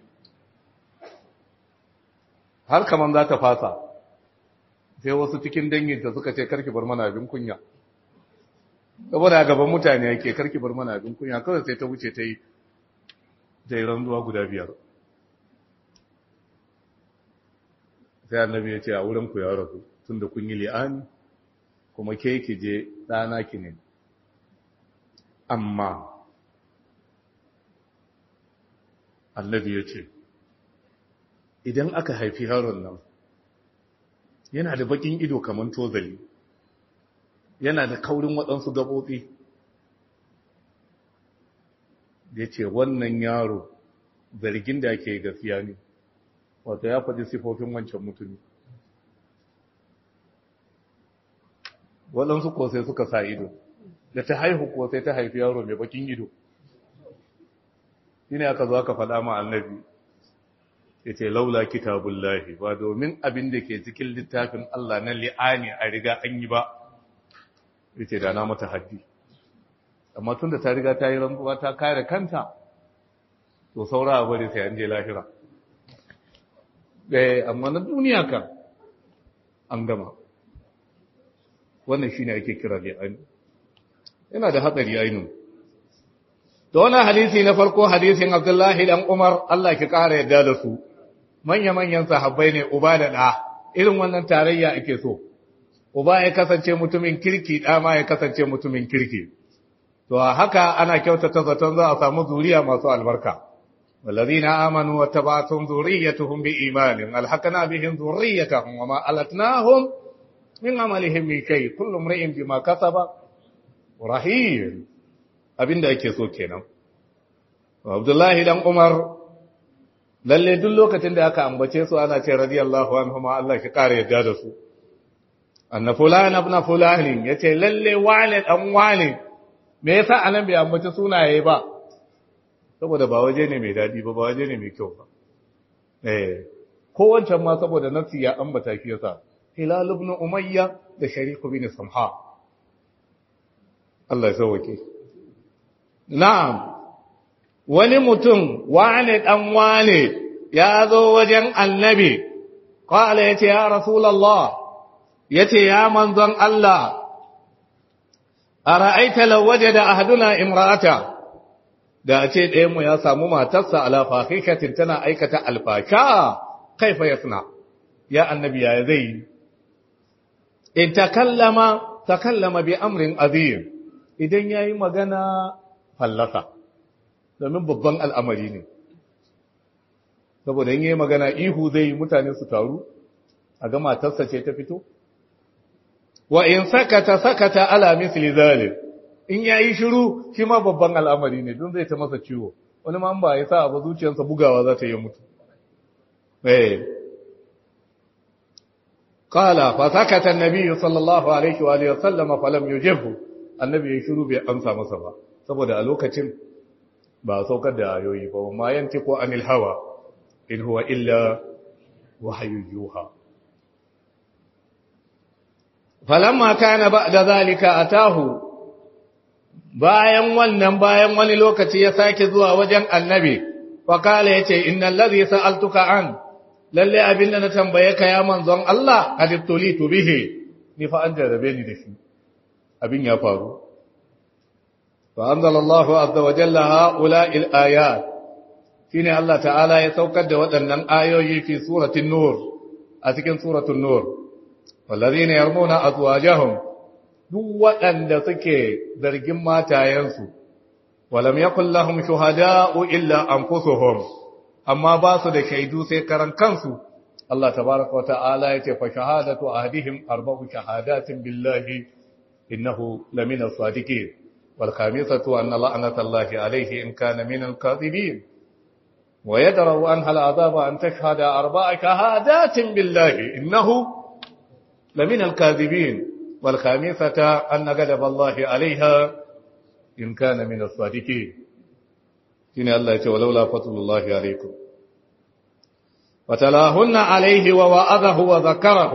har kaman za ta fasa sai wasu cikin danginta suka ce karki bar mana abin kunya saboda gaban mutane yake karki bar mana abin kunya kawai sai ta wuce ta yi ta yi ranzuwa guda biyar sai annabi ya ce a wurin ku ya rasu tun da kun yi li'ani kuma ke ki je ɗana ki ne amma annabi ya ce idan aka haifi yaron nan yana da bakin ido kamar tozali yana da kaurin waɗansu gaɓoɓi ya ce wannan yaro zargin da ake gaskiya ne wato ya faɗi sifofin wancan mutumi waɗansu ko sai suka sa ido da ta haihu ko sai ta haifi yaro mai bakin ido shi ne aka zo aka faɗa ma annabi ya ce laula kitabullahi ba domin abin da ke cikin littafin Allah na li'ani a riga an yi ba ya ce da na mata haddi amma tun da ta riga ta yi rantsuwa ta kare kanta to saura a bari sai an je lahira eh amma na duniya kan an gama wannan shine ake kira li'ani yana da hatsari ainihin da wannan hadisi na farko hadisin Abdullahi dan Umar Allah ki kara yadda da su manya-manyan sahabbai ne uba da ɗa irin wannan tarayya ake so uba ya kasance mutumin kirki ɗa ma ya kasance mutumin kirki to haka ana kyautata zaton za a samu zuriya masu albarka wallazina amanu wattaba'tum dhurriyyatuhum biimanin alhaqna bihim dhurriyyatahum wama alatnahum min amalihim min shay kullu imrin bima kasaba rahim abinda ake so kenan Abdullahi dan Umar lalle duk lokacin da aka ambace su ana ce radiyallahu anhu ma Allah ki kare yadda da su anna fulan ibn fulan yace lalle wane dan wane me yasa anan bai ambace sunaye ba saboda ba waje ne mai dadi ba ba waje ne mai kyau ba eh ko wancan ma saboda nafsi ya ambata shi yasa hilal ibn umayya da sharik ibn samha Allah ya sauke na'am wani mutum wane ɗan wane ya zo wajen annabi, ƙwala ya ce, Ya Rasulallah, ya ce, Ya manzon Allah, a ra'aita lawaje da ahaduna imrata, da a ce ɗayanmu ya samu matarsa alafahikatin tana aikata alfasha, kaifa ya suna, ya annabi ya zai yi. In takallama, takallama bi amrin azim, idan ya yi magana fallasa. domin babban al'amari ne saboda yin yi magana ihu zai yi mutane su taru a ga matarsa ce ta fito wa in sakata sakata ala misli zalim in yayi shiru shi ma babban al'amari ne don zai ta masa ciwo wani ma ba ya sa ba zuciyarsa bugawa za ta yi mutu eh qala fa sakata an-nabi sallallahu alaihi wa alihi wasallam fa lam yujibhu annabi ya shiru bai amsa masa ba saboda a lokacin ba saukar da ayoyi ba ma yantiqu anil hawa in huwa illa wahyu yuha falamma kana ba'da zalika atahu bayan wannan bayan wani lokaci ya sake zuwa wajen annabi fa kala yace innal ladhi sa'altuka an lalle abinda na tambaye ka ya manzon Allah qad tulitu bihi ni fa an jarabe ni da shi abin ya faru fa anzalallahu azza wa jalla haula'il ayat shine Allah ta'ala ya saukar da waɗannan ayoyi fi suratul nur a cikin suratul nur wallazina yarmuna azwajahum duk waɗanda suke zargin matayensu walam yakul lahum shuhada'u illa anfusuhum amma ba su da shaidu sai karan kansu Allah tabaraka wa ta'ala yace fa shahadatu ahadihim arba'u shahadatin billahi innahu lamina sadiqin wal khamisatu anna la'natallahi alayhi in kana min al-kadhibin wa yadra'u anha al-'adaba an tashhada arba'a shahadatin billahi innahu لمن الكاذبين والخامسة أن غضب الله عليها إن كان من الصادقين إن الله يقول ولولا فضل الله عليكم وتلاهن عليه ووعظه وذكره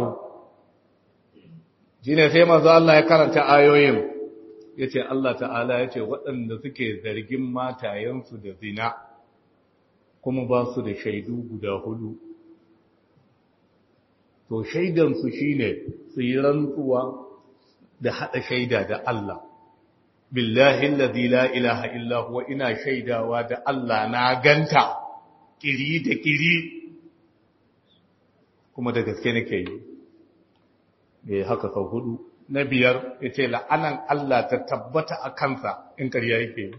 shine sai manzo Allah ya karanta ayoyin yace Allah ta'ala yace waɗanda suke zargin matayensu da zina kuma ba su da shaidu guda hudu to shaidansu shi ne su yi rantsuwa da haɗa shaida da Allah billahi allazi la ilaha illa huwa ina shaidawa da Allah na ganta kiri da kiri kuma da gaske nake yi eh haka sau hudu na biyar yace la'anan Allah ta tabbata a kansa in ƙarya yake yi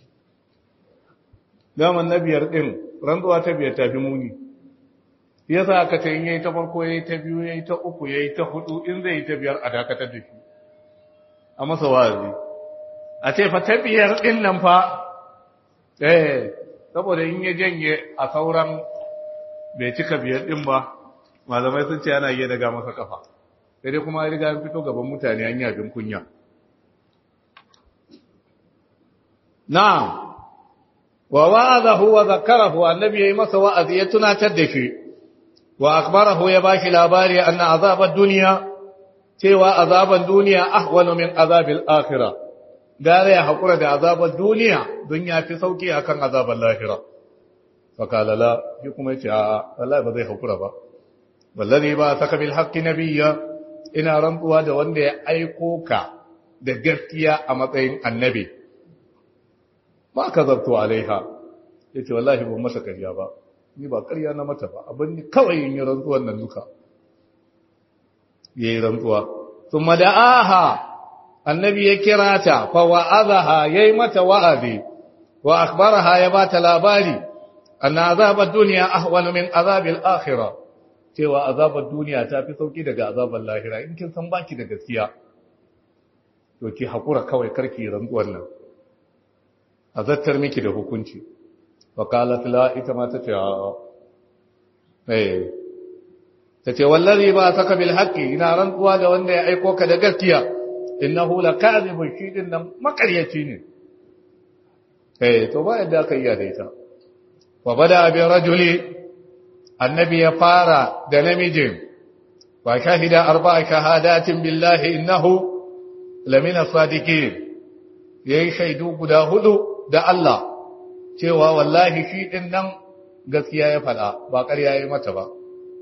daman na biyar din rantsuwa ta biyar ta fi muni ya sa aka ce in yayi ta farko yayi ta biyu yayi ta uku yayi ta hudu in zai yi ta biyar a dakatar da shi a masa wazi a ce fa ta biyar din nan fa eh saboda in ya janye a sauran bai cika biyar din ba malamai sun ce ana iya daga masa kafa sai dai kuma riga an fito gaban mutane an yi abin kunya na'am wa wa'adahu wa zakarahu annabi yayi masa wa'azi ya tunatar da shi wa akbarahu ya bashi labari anna azabad dunya cewa azaban duniya ahwanu min azabil akhirah gare ya hakura da azaban duniya don ya fi sauki akan azaban lahira fakala la shi kuma yace a wallahi ba zai hakura ba wallahi ba saka bil haqqi nabiyya ina rantsuwa da wanda ya aiko ka da gaskiya a matsayin annabi ma kazabtu alaiha yace wallahi ban masa kariya ba ni ba ƙarya na mata ba abin ni kawai yin rantsuwan nan duka ya yi rantsuwa sun mada'aha annabi ya kira ta fa wa'azaha ya yi mata wa'azi wa akbaraha ya ba ta labari anna azabar duniya ahwanu min azabil akhirah cewa azabar duniya ta fi sauki daga azabar lahira in kin san baki da gaskiya to ki hakura kawai karki rantsuwan nan azattar miki da hukunci وقالت لا ita ma tace a eh tace wallahi ba saka bil haqqi ina rantsuwa da wanda ya aiko ka da gaskiya innahu lakazibun shi din nan makaryaci ne eh to ba yadda aka yi da ita wa bada bi rajuli annabi ya fara da namijin wa shahida arba'a shahadatin billahi innahu lamina sadiqin yayi shaidu guda hudu da Allah cewa wallahi shi ɗin nan gaskiya ya faɗa ba ƙarya ya mata ba.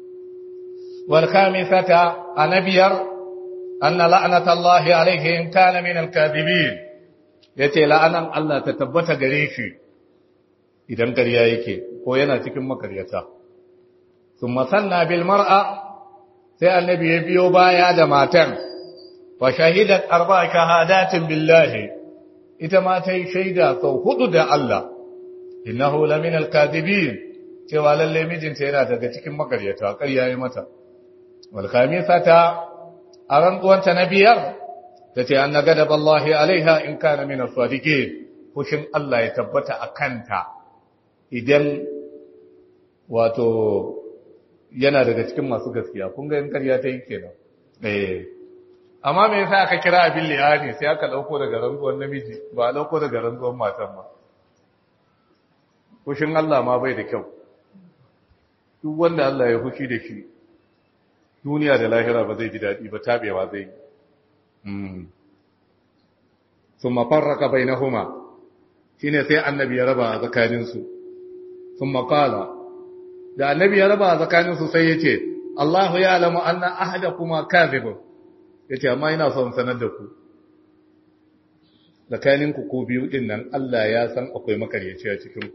Wal khamisata anabiyar anna la'natallahi alaihi in kana min al-kadhibin yace la'anan Allah ta tabbata gare shi idan ƙarya yake ko yana cikin makaryata. Thumma sanna bil mar'a sai annabi ya biyo baya da matan wa shahidat arba'a shahadatin billahi ita ma ta yi shaida sau hudu da Allah innahu lamin alkadibin cewa lalle mijinta yana daga cikin makaryata ƙarya yi mata wal khamisata a rantsuwanta na biyar tace anna gadab Allah alaiha in kana min as-sadiqin fushin Allah ya tabbata a kanta idan wato yana daga cikin masu gaskiya kun ga yin karya ta yi kenan eh amma me yasa aka kira abin liyani sai aka dauko daga rantsuwar namiji ba a dauko daga rantsuwar matan ba kushin Allah ma bai da kyau duk wanda Allah ya fushi da shi duniya da lahira ba zai ji daɗi ba tabewa zai yi sun mafarraka bai na huma shi ne sai annabi ya raba a tsakaninsu sun makala da annabi ya raba a tsakaninsu sai ya ce Allahu ya alamu anna ahada kuma kazibun ya ce amma ina son sanar da ku tsakaninku ko biyu ɗin nan Allah ya san akwai makaryaci a cikinku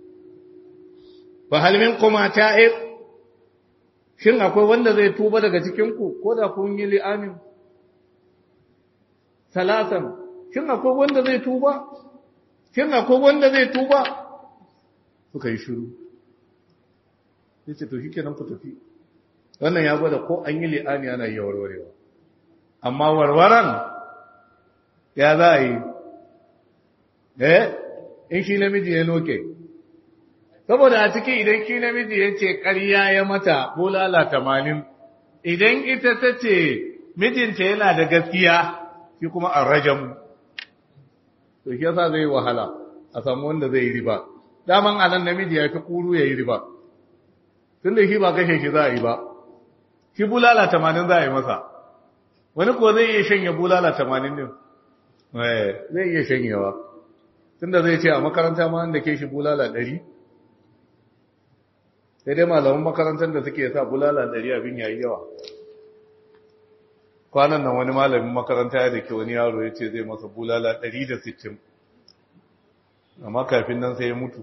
ba halmin kuma ta'ir shin akwai wanda zai tuba daga cikinku ko da kun yi li'amin salatan shin akwai wanda zai tuba shin akwai wanda zai tuba suka yi shiru sai ce to shi kenan ku tafi wannan ya gwada ko an yi li'ani ana yi warwarewa amma warwaran ya za a yi eh in shi namiji ya noke saboda a ciki idan shi namiji ya ce ƙarya ya mata bulala tamanin idan ita ta ce mijinta yana da gaskiya shi kuma a rajamu to shi yasa zai wahala a samu wanda zai yi riba daman anan namiji ya fi kuru ya yi riba tun da shi ba kashe shi za a yi ba shi bulala tamanin za a yi masa wani kuwa zai iya shanye bulala tamanin din zai iya shanyewa tun da zai ce a makaranta ma da ke shi bulala ɗari sai dai malaman makarantar da suke sa bulala ɗari abin yayi yawa kwanan nan wani malamin makaranta ya da ke wani yaro ya ce zai masa bulala ɗari da sittin amma kafin nan sai ya mutu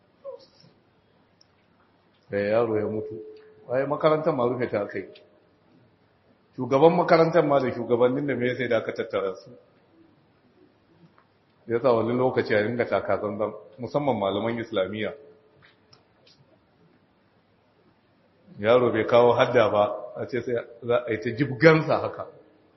sai yaro ya mutu waye makarantar ma rufe ta kai shugaban makarantar ma da shugabannin da mai sai da aka tattara su ya sa wani lokaci a ringa takazanzan musamman malaman islamiyya yaro bai kawo hadda ba a ce sai za a yi ta jibgansa haka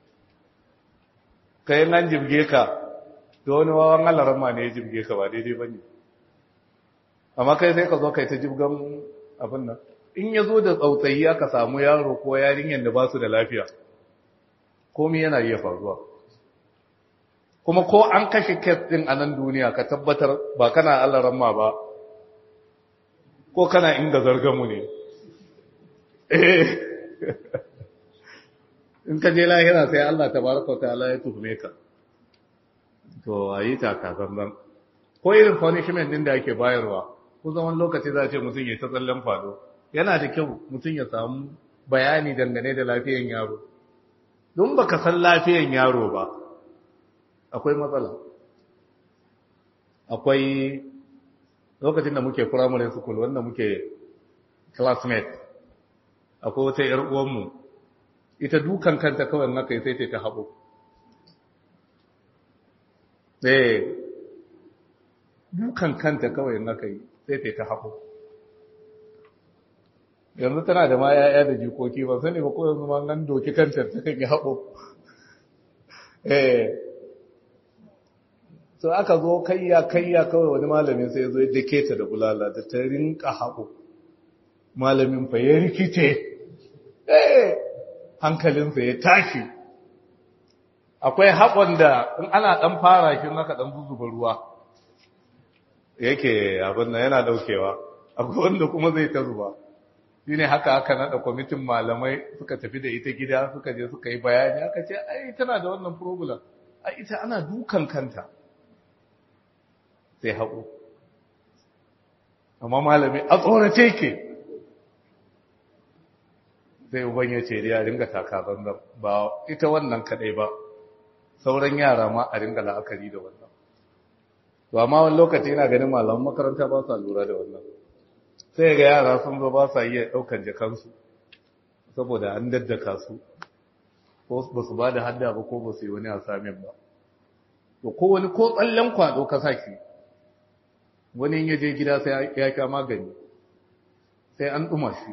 kai nan jibge ka da wani wawan alarama ne ya jibge ka ba daidai ba ne amma kai sai ka zo kai ta jibgan abin nan in ya zo da tsautsayi aka samu yaro ko yarinyar da ba su da lafiya komi yana iya faruwa kuma ko an kashe kes din a nan duniya ka tabbatar ba kana alarama ba ko kana inda zargamu ne in ka je lahira sai Allah tabaraka wa ta'ala ya tuhume ka to ayi taka zanzan ko irin punishment din da ake bayarwa ko zaman lokaci za a ce mutum ya ta tsallen fado yana da kyau mutum ya samu bayani dangane da lafiyan yaro don baka san lafiyan yaro ba akwai matsala akwai lokacin da muke primary school wanda muke classmate akwai wata ‘yar uwanmu, ita dukan kanta kawai naka yi sai ta haɓo. Eh, dukan kanta kawai naka yi sai ta haɓo. Yanzu tana da ma ‘ya'ya da jikoki ba sani ba ko yanzu ma nan doki kanta ta kan yi haɓo. Eh, so aka zo kayya kayya kawai wani malamin sai zo ya dake ta da bulala da ta rinka haɓo. malamin fa ya rikice eh hankalinsa ya tashi akwai haƙon da in ana ɗan fara shi naka ɗan zuzuba ruwa yake abin nan yana ɗaukewa akwai wanda kuma zai ta zuba shi ne haka aka naɗa kwamitin malamai suka tafi da ita gida suka je suka yi bayani aka ce ai tana da wannan problem ai ita ana dukan kanta sai haƙo amma malami a tsorace ke sai uban ya ce da ya ringa taka zanzan ba ita wannan kadai ba sauran yara ma a ringa la'akari da wannan ba ma wani lokaci yana ganin malaman makaranta ba sa lura da wannan sai ga yara sun zo ba sa iya daukan jakansu saboda an daddaka su ko ba su ba da hadda ba ko ba su yi wani asamin ba to ko wani ko tsallen kwado ka saki wani ya je gida sai ya sha magani sai an ɗuma shi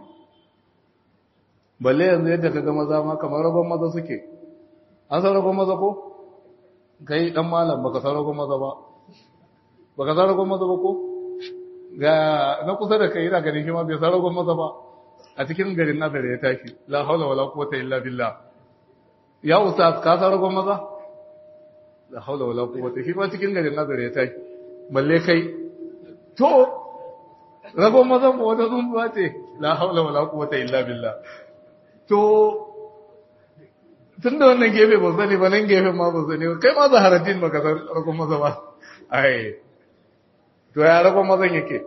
balle yanzu yadda ka ga maza ma kamar rabon maza suke an san rabon maza ko kai dan malam baka san rabon maza ba baka san rabon maza ba ko ga na kusa da kai yana ganin shi ma bai san ragon maza ba a cikin garin nazari ya tashi la haula wala quwwata illa billah ya ustaz ka san ragon maza la haula wala quwwata shi ma cikin garin nazari ya tashi balle kai to ragon maza ba wata zumbuwa ce la haula wala quwwata illa billah to tun da wannan gefe ba sani ba nan gefe ma ba sani ba kai ma zaharaddin ba ka san ragon maza ba ai to ya ragon mazan yake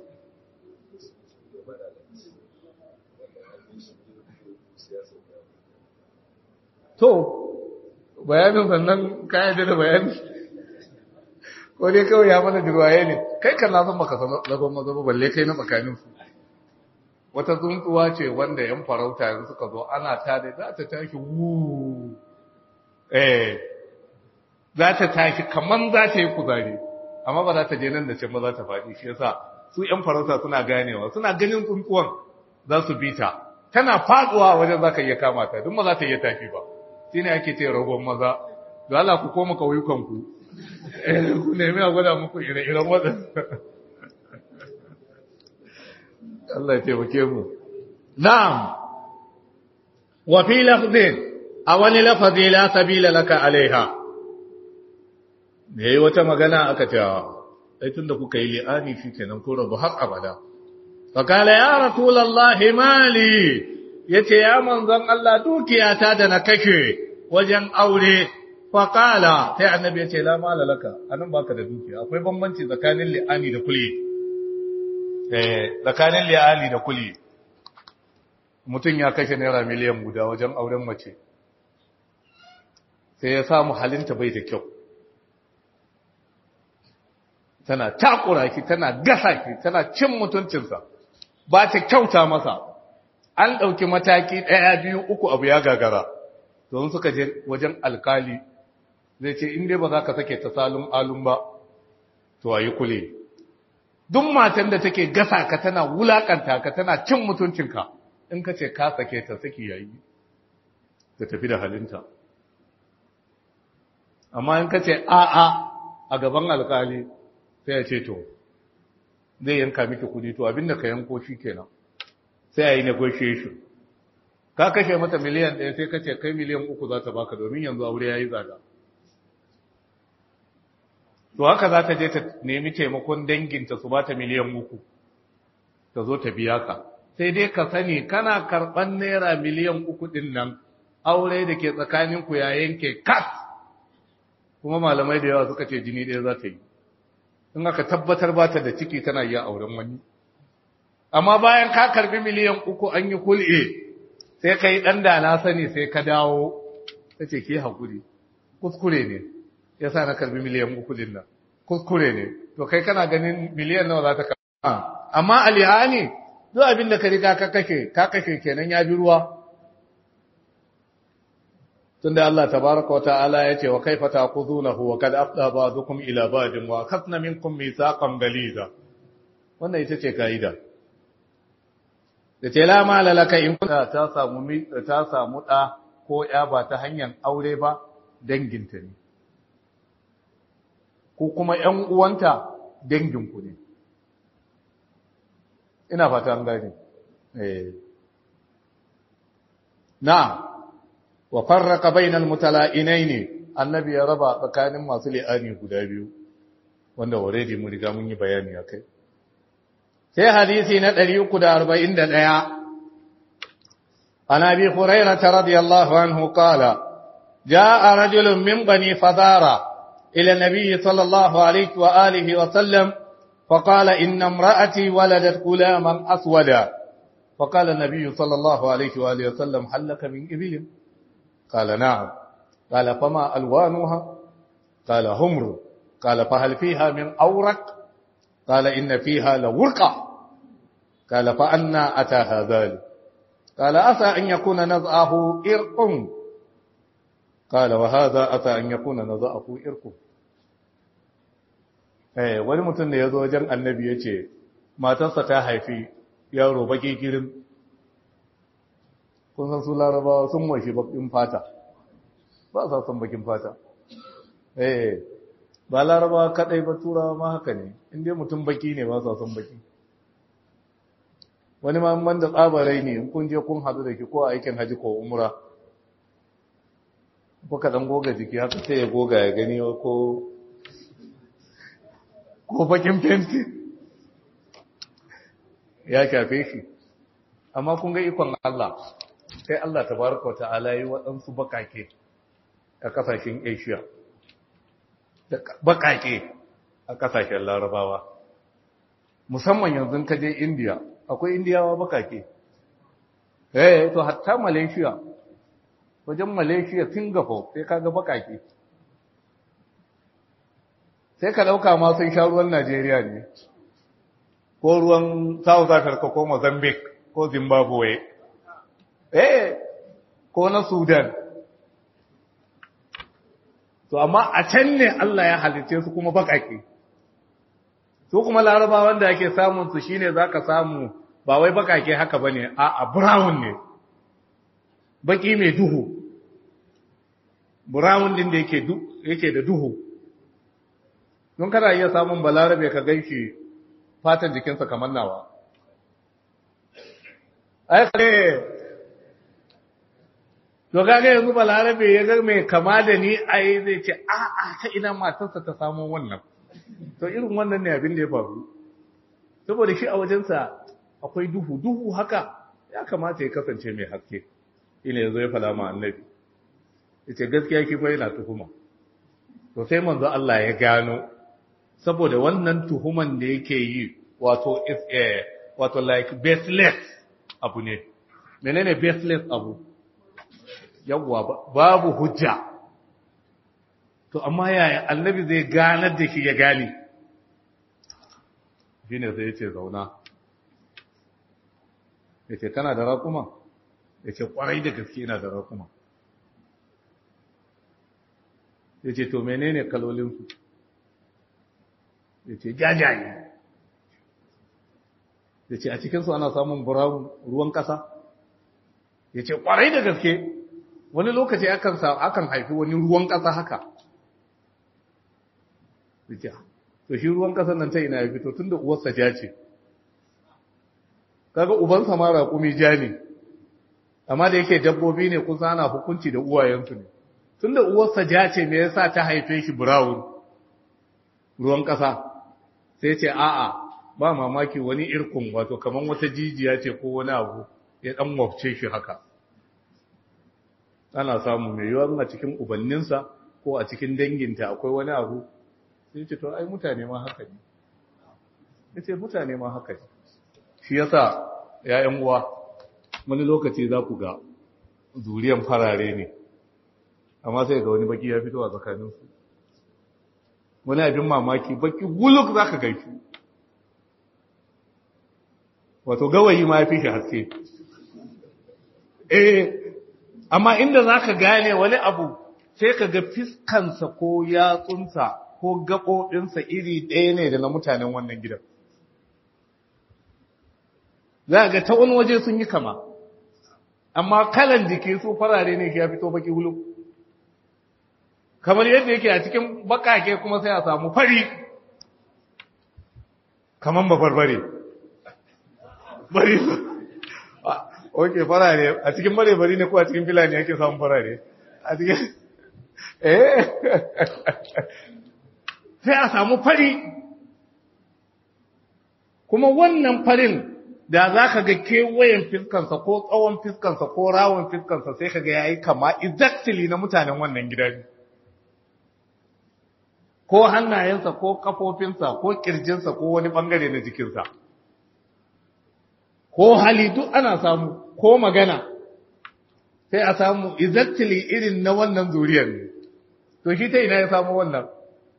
to bayanin sannan kayan da bayani ko dai kawai ya mana jirwaye ne kai kan na san baka san ragon maza ba balle kai na tsakanin su wata tsuntsuwa ce wanda yan farauta yanzu suka zo ana ta da za ta tashi wu eh za ta tashi kaman za ta yi kuzari amma ba za ta je nan da ce ba za ta faɗi shi yasa su yan farauta suna ganewa suna ganin tsuntsuwan za su bi ta tana faduwa wajen za ka iya kama ta duk ba za ta iya tafi ba shi ne ake ce ragon maza da Allah ku koma kauyukan ku ku nemi a gwada muku ire-iren waɗanda Allah ya taimake mu. Na'am, wa fi lafzin a wani lafazi la sabila laka alaiha. Me yi wata magana aka ce, ai tun da kuka yi li'ani shi kenan ko rabu har abada. Fakala ya Rasulallahi mali, ya ce, ya manzon Allah dukiyata da na kashe wajen aure, fakala sai annabi ya ce, la mala laka, anan baka da dukiya, akwai bambanci tsakanin li'ani da kuли. tsakanin liyali da kuli mutum ya kashe naira miliyan guda wajen auren mace sai ya samu halinta bai da kyau tana takura ki tana gasa ki tana cin mutuncinsa ba ta kyauta masa an ɗauki mataki ɗaya biyu uku abu ya gagara don suka je wajen alkali zai ce inda ba za ka sake ta salun alun ba to a yi kule duk matan da take gasa ka tana wulakanta ka tana cin mutuncinka in ka ce ka sake ta saki yayi ta tafi da halinta amma in ka ce a'a a gaban alkali sai ya ce to zai yanka miki kudi to abinda ka yanko shi kenan sai a yi negotiation ka kashe mata miliyan ɗaya sai ka ce kai miliyan uku za ta baka domin yanzu aure ya yi tsada to haka za ta je ta nemi taimakon danginta su ba ta miliyan uku ta zo ta biya ka sai dai ka sani kana karɓar naira miliyan uku ɗin nan aure da ke tsakaninku ya yanke kas kuma malamai da yawa suka ce jini ɗaya za ta yi in aka tabbatar ba ta da ciki tana iya auren wani amma bayan ka karbi miliyan uku an yi kul'e sai ka yi ɗan da na sani sai ka dawo ta ce ke haƙuri kuskure ne ya sa na karbi miliyan uku din nan kuskure ne to kai kana ganin miliyan nawa za ta kama amma alihani duk abin da ka riga ka kashe ka kashe kenan ya bi ruwa tunda Allah tabaraka wa ta'ala ya ce wa kaifa taqudunahu wa kad afda ba'dukum ila ba'din wa akhadna minkum mithaqan galiza wannan ita ce kaida da ce la mala laka in kunta ta samu ta samu da ko ya ba ta hanyar aure ba danginta ne ko kuma ‘yan uwanta danginku ne. Ina fata an gani. Na, wa farraka bainal mutala'inai ne, annabi ya raba tsakanin masu li'ani guda biyu, wanda already mu riga mun yi bayani a kai. Sai hadisi na 341, عن ابي هريره رضي الله عنه قال جاء رجل من بني فزاره إلى النبي صلى الله عليه وآله وسلم فقال إن امرأتي ولدت غلاما أسودا فقال النبي صلى الله عليه وآله وسلم هل لك من إبل قال نعم قال فما ألوانها قال همر قال فهل فيها من أورق قال إن فيها لورقة قال فأنا أتاها ذلك قال أتى أن يكون نزعه إرق قال وهذا أتى أن يكون نزعه إرق eh wani mutum da ya zo wajen annabi ya ce matarsa ta haifi yaro baki girin kun san su larabawa sun mashi bakin fata ba sa son bakin fata eh ba larabawa kadai ba turawa ma haka ne inda mutum baki ne ba sa son baki wani ma man da tsabarai ne in kun je kun hadu da ki ko aikin haji ko umra kuka dan goga jiki haka sai ya goga ya gani ko ko bakin fenti ya shafe shi amma kun ga ikon Allah sai Allah tabaraka wata'ala yi waɗansu bakake a kasashen Asia da bakake a kasashen Larabawa musamman yanzu ka je India akwai Indiyawa bakake eh to hatta Malaysia wajen Malaysia Singapore sai kaga bakake sai ka dauka ma sun sha ruwan Najeriya ne ko ruwan South Africa ko Mozambique ko Zimbabwe eh ko na Sudan to amma a can ne Allah ya halice su kuma bakake su kuma larabawan da ake samun su shine zaka samu ba wai bakake haka bane a a brown ne baki mai duhu brown din da yake yake da duhu don kana iya samun balarabe ka ganshi fatan jikinsa kamar nawa ai to kaga yanzu balarabe ya ga mai kama da ni ai zai ce a a ta ina matarsa ta samu wannan to irin wannan ne abin da ya faru saboda shi a wajensa akwai duhu duhu haka ya kamata ya kasance mai haske ina yanzu ya fada ma annabi yace gaskiya ki fa yana tuhuma to sai manzo Allah ya gano saboda wannan tuhuman da yake yi wato is a wato like baseless abu ne menene baseless abu yawwa babu hujja to amma yaya annabi zai ganar da shi ya gane shine sai yace zauna yace kana da rakuma yace kwarai da gaske ina da rakuma yace to menene kalolin su yace jajaye yace a cikin su ana samun brown ruwan kasa yace kwarai da gaske wani lokaci akan akan haifi wani ruwan ƙasa haka to shi ruwan ƙasar nan ta ina ya fito tunda uwarsa ja ce kaga ubansa ma raƙumi ja ne amma da yake dabbobi ne kusa ana hukunci da uwayensu ne tunda uwarsa ja ce me yasa ta haife shi brown ruwan ƙasa sai ce a'a ba mamaki wani irkun wato kaman wata jijiya ce ko wani abu ya dan wafce shi haka ana samu mai yiwuwa a cikin ubanninsa ko a cikin danginta akwai wani abu sai ce to ai mutane ma haka ne ya ce mutane ma haka ne shi yasa ‘ya'yan uwa wani lokaci za ku ga zuriyan farare ne amma sai ga wani baki ya fito a tsakaninsu wani abin mamaki baki guluk za ka gaifi wato gawayi ma ya fi shi haske eh amma inda za ka gane wani abu sai ka ga fiskansa ko yatsunsa ko gaɓoɓinsa iri ɗaya ne da na mutanen wannan gidan za ga ta wani waje sun yi kama amma kalan jiki su farare ne ya fito baki hulu kamar yadda yake a cikin bakake kuma sai a samu fari kamar babarbare bari oke farare a cikin bare bari ne ko a cikin filani ake samun farare a cikin eh sai a samu fari kuma wannan farin da za ka ga kewayen fiskansa ko tsawon fiskansa ko rawon fiskansa sai ka ga ya yi kama exactly na mutanen wannan gidan ko hannayensa ko kafofinsa ko kirjinsa ko wani bangare na jikinsa ko hali duk ana samu ko magana sai a samu exactly irin na wannan zuriyar ne to shi ta ina ya samu wannan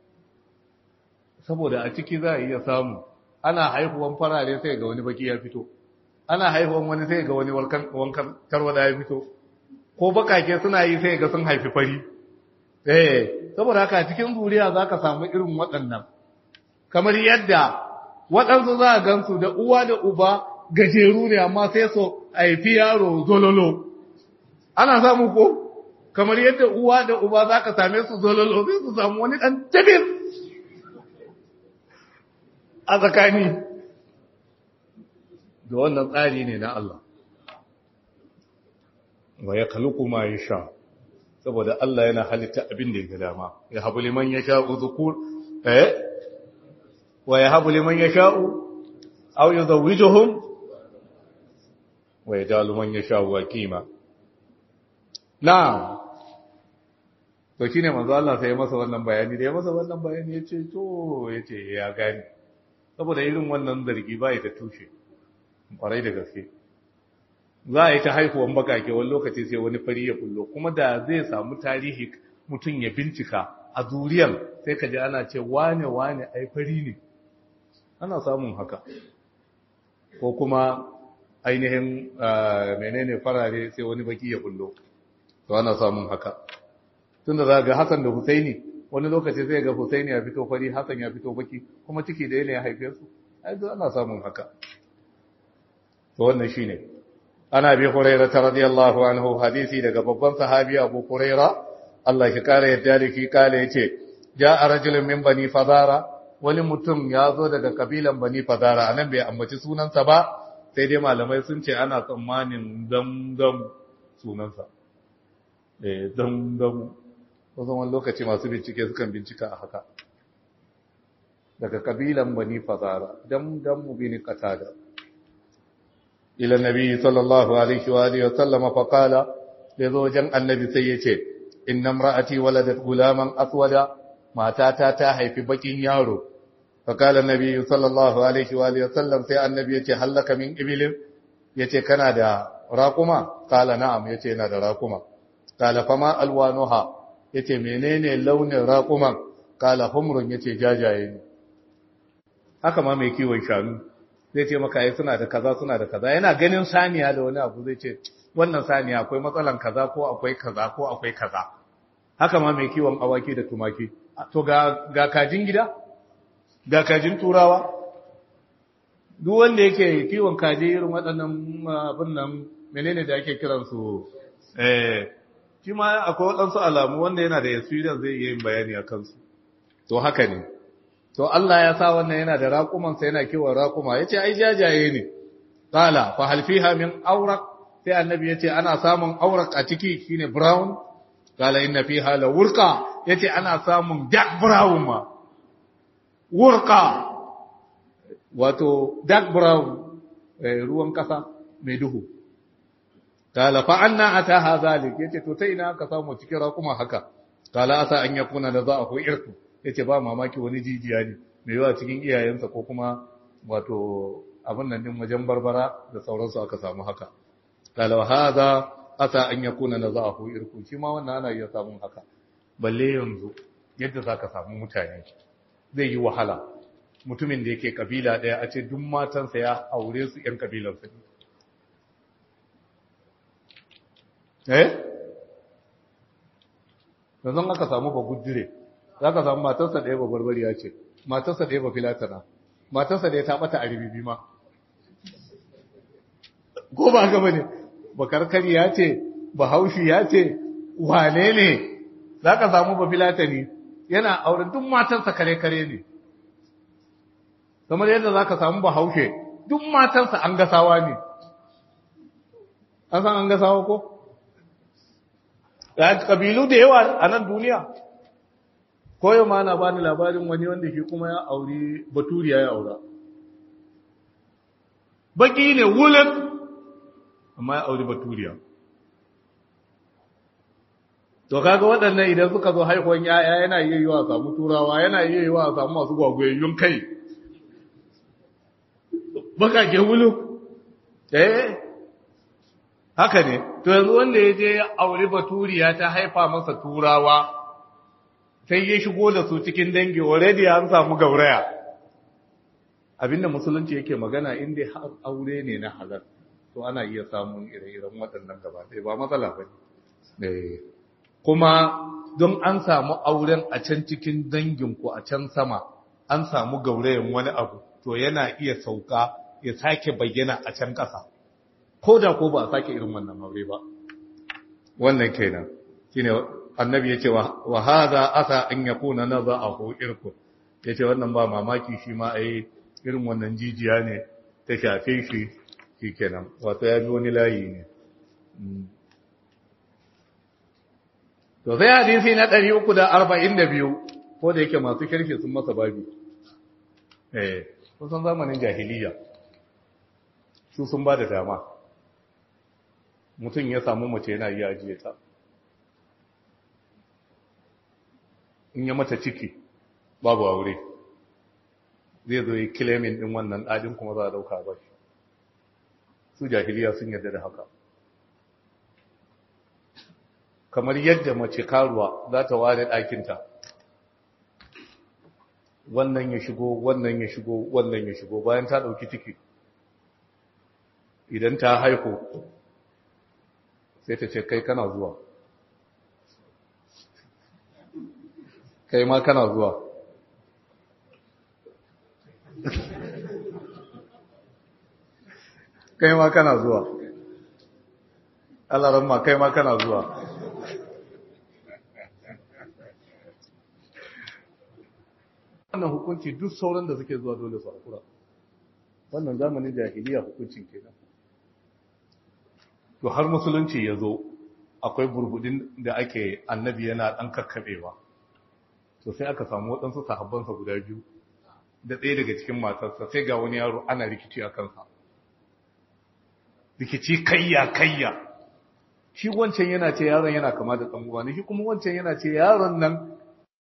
saboda a ciki za a iya samu ana haihuwan farare sai ga wani baki ya fito ana haihuwan wani sai ga wani wankan tarwada ya fito ko bakake suna yi sai ga sun haifi fari eh saboda haka cikin zuriya za ka samu irin waɗannan kamar yadda waɗansu za a gansu da uwa da uba gajeru ne amma sai so haifi yaro zololo ana samu ko kamar yadda uwa da uba za ka same su zololo sai su samu wani ɗan jabir a tsakani da wannan tsari ne na Allah wa ya kaluku ma ya sha saboda Allah yana halitta abin da ya ga dama ya habu liman ya sha'u zukur eh wa ya habu liman ya sha'u aw yuzawwijuhum wa yajalu man ya sha'u wakima na'am to shine manzo Allah sai ya masa wannan bayani da ya masa wannan bayani yace to yace ya gani saboda irin wannan zargi bai da tushe kwarai da gaske za a yi ta haihuwan bakake wani lokaci sai wani fari ya kullo kuma da zai samu tarihi mutum ya bincika a zuriyar sai ka ji ana ce wane wane ai fari ne ana samun haka ko kuma ainihin menene farare sai wani baki ya kullo to ana samun haka tunda za ga Hassan da Husaini wani lokaci zai ga Husaini ya fito fari Hassan ya fito baki kuma ciki da yana ya haife su ai ana samun haka to wannan shine ana bi hurairah radiyallahu anhu hadisi daga babban sahabi Abu Hurairah Allah ya kare yadda da ki kale yace ja'a rajulun min bani fadara wani mutum ya zo daga kabilan bani fadara anan bai ambaci sunansa ba sai dai malamai sun ce ana tsammanin damdam sunansa eh damdam wasu wani lokaci masu bincike sukan bincika a haka daga kabilan bani fadara damdam bin qatada ila nabi sallallahu alaihi wa alihi wa sallama fa qala yazo wajen annabi sai yace inna imra'ati waladat gulaman aswada matata ta haifi bakin yaro fa qala nabi sallallahu alaihi wa alihi wa sallam sai annabi yace hallaka min ibilin yace kana da raquma qala na'am yace ina da raquma qala fama alwanuha yace menene launin raquman qala humrun yace jajaye ne haka ma mai kiwon shanu zai ce maka ai suna da kaza suna da kaza yana ganin saniya da wani abu zai ce wannan saniya akwai matsalan kaza ko akwai kaza ko akwai kaza haka ma mai kiwon awaki da tumaki to ga ga kajin gida ga kajin turawa duk wanda yake kiwon kaji irin waɗannan abin nan menene da ake kiran su eh shi ma akwai waɗansu alamu wanda yana da experience zai iya yin bayani a kansu to haka ne to Allah ya sa wannan yana da raƙumansa yana kiwon raƙuma ya ce ai jajaye ne ƙala fa halfiha min aurak sai annabi ya ce ana samun aurak a ciki shine brown ƙala inna fiha la wurqa ya ce ana samun dark brown ma wurqa wato dark brown ruwan ƙasa mai duhu ƙala fa anna ataha zalik ya ce to ta ina ka samu cikin raƙuma haka ƙala asa an yakuna da za a ko irku ya ce ba mamaki wani jijiya ne mai yawa cikin iyayensa ko kuma wato abin nan din wajen barbara da sauransu aka samu haka kalawa haza asa an yakuna na za'ahu irku shi ma wannan ana iya samun haka balle yanzu yadda zaka samu mutane zai yi wahala mutumin da yake kabila daya a ce duk matansa ya aure su yan kabilarsa eh yanzu aka samu ba gudure za ka samu matarsa ɗaya ba barbariya ce matarsa ɗaya ba filatana matarsa ɗaya ta ɓata a ribibi ma ko ba gaba ne ba karkari ya ce ba haushi ya ce wane ne za ka samu ba filatani yana auren duk matarsa kare-kare ne kamar yadda za ka samu ba haushe duk matarsa an gasawa ne an san an gasawa ko? ƙabilu da yawa a nan duniya koyo ma na bani labarin wani wanda shi kuma ya auri baturiya ya aura baki ne wulan amma ya auri baturiya to kaga waɗannan idan suka zo haihuwan yaya yana iya yiwa a samu turawa yana iya yiwa a samu masu gwagwayayyun kai bakake wulu eh haka ne to yanzu wanda ya je ya auri baturiya ta haifa masa turawa sai ya shigo da su cikin dangi already an samu gauraya abinda musulunci yake magana inda har aure ne na halal to ana iya samun ire-iren waɗannan gaba ɗaya ba matsala ba ne kuma don an samu auren a can cikin danginku a can sama an samu gaurayen wani abu to yana iya sauka ya sake bayyana a can ƙasa ko da ko ba a sake irin wannan aure ba wannan kenan shine annabi yace wa hadha asa an yakuna naza'ahu irku yace wannan ba mamaki shi ma ai irin wannan jijiya ne ta shafe shi shi kenan wato ya bi wani layi ne to sai hadisi na 342 ko da yake masu kirki sun masa babi eh kusan zamanin jahiliya su sun ba da dama mutum ya samu mace yana iya ajiye ta in ya mata ciki babu aure zai zo yi kilemin din wannan ɗadin kuma za a ɗauka ba shi su jahiliya sun yarda da haka kamar yadda mace karuwa za ta ware ɗakinta wannan ya shigo wannan ya shigo wannan ya shigo bayan ta ɗauki ciki idan ta haihu sai ta ce kai kana zuwa kai ma kana zuwa kai ma kana zuwa Allah ma kai ma kana zuwa wannan hukunci duk sauran da suke zuwa dole su hakura wannan zamanin jahiliya hukuncin kenan to har musulunci ya zo akwai burbudin da ake annabi yana ɗan kakkaɓewa to sai aka samu waɗansu sahabbansa guda biyu da ɗaya daga cikin matarsa sai ga wani yaro ana rikici a kansa rikici kayya kayya shi wancan yana ce yaron yana kama da ɗan uwa ne shi kuma wancan yana ce yaron nan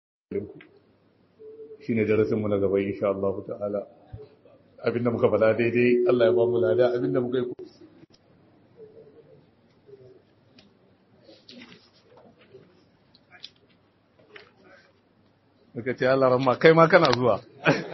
shi ne darasinmu na gaba insha Allah ta'ala abinda muka faɗa daidai Allah ya ba mu lada abinda muka yi muka ce Allah ramma kai ma kana zuwa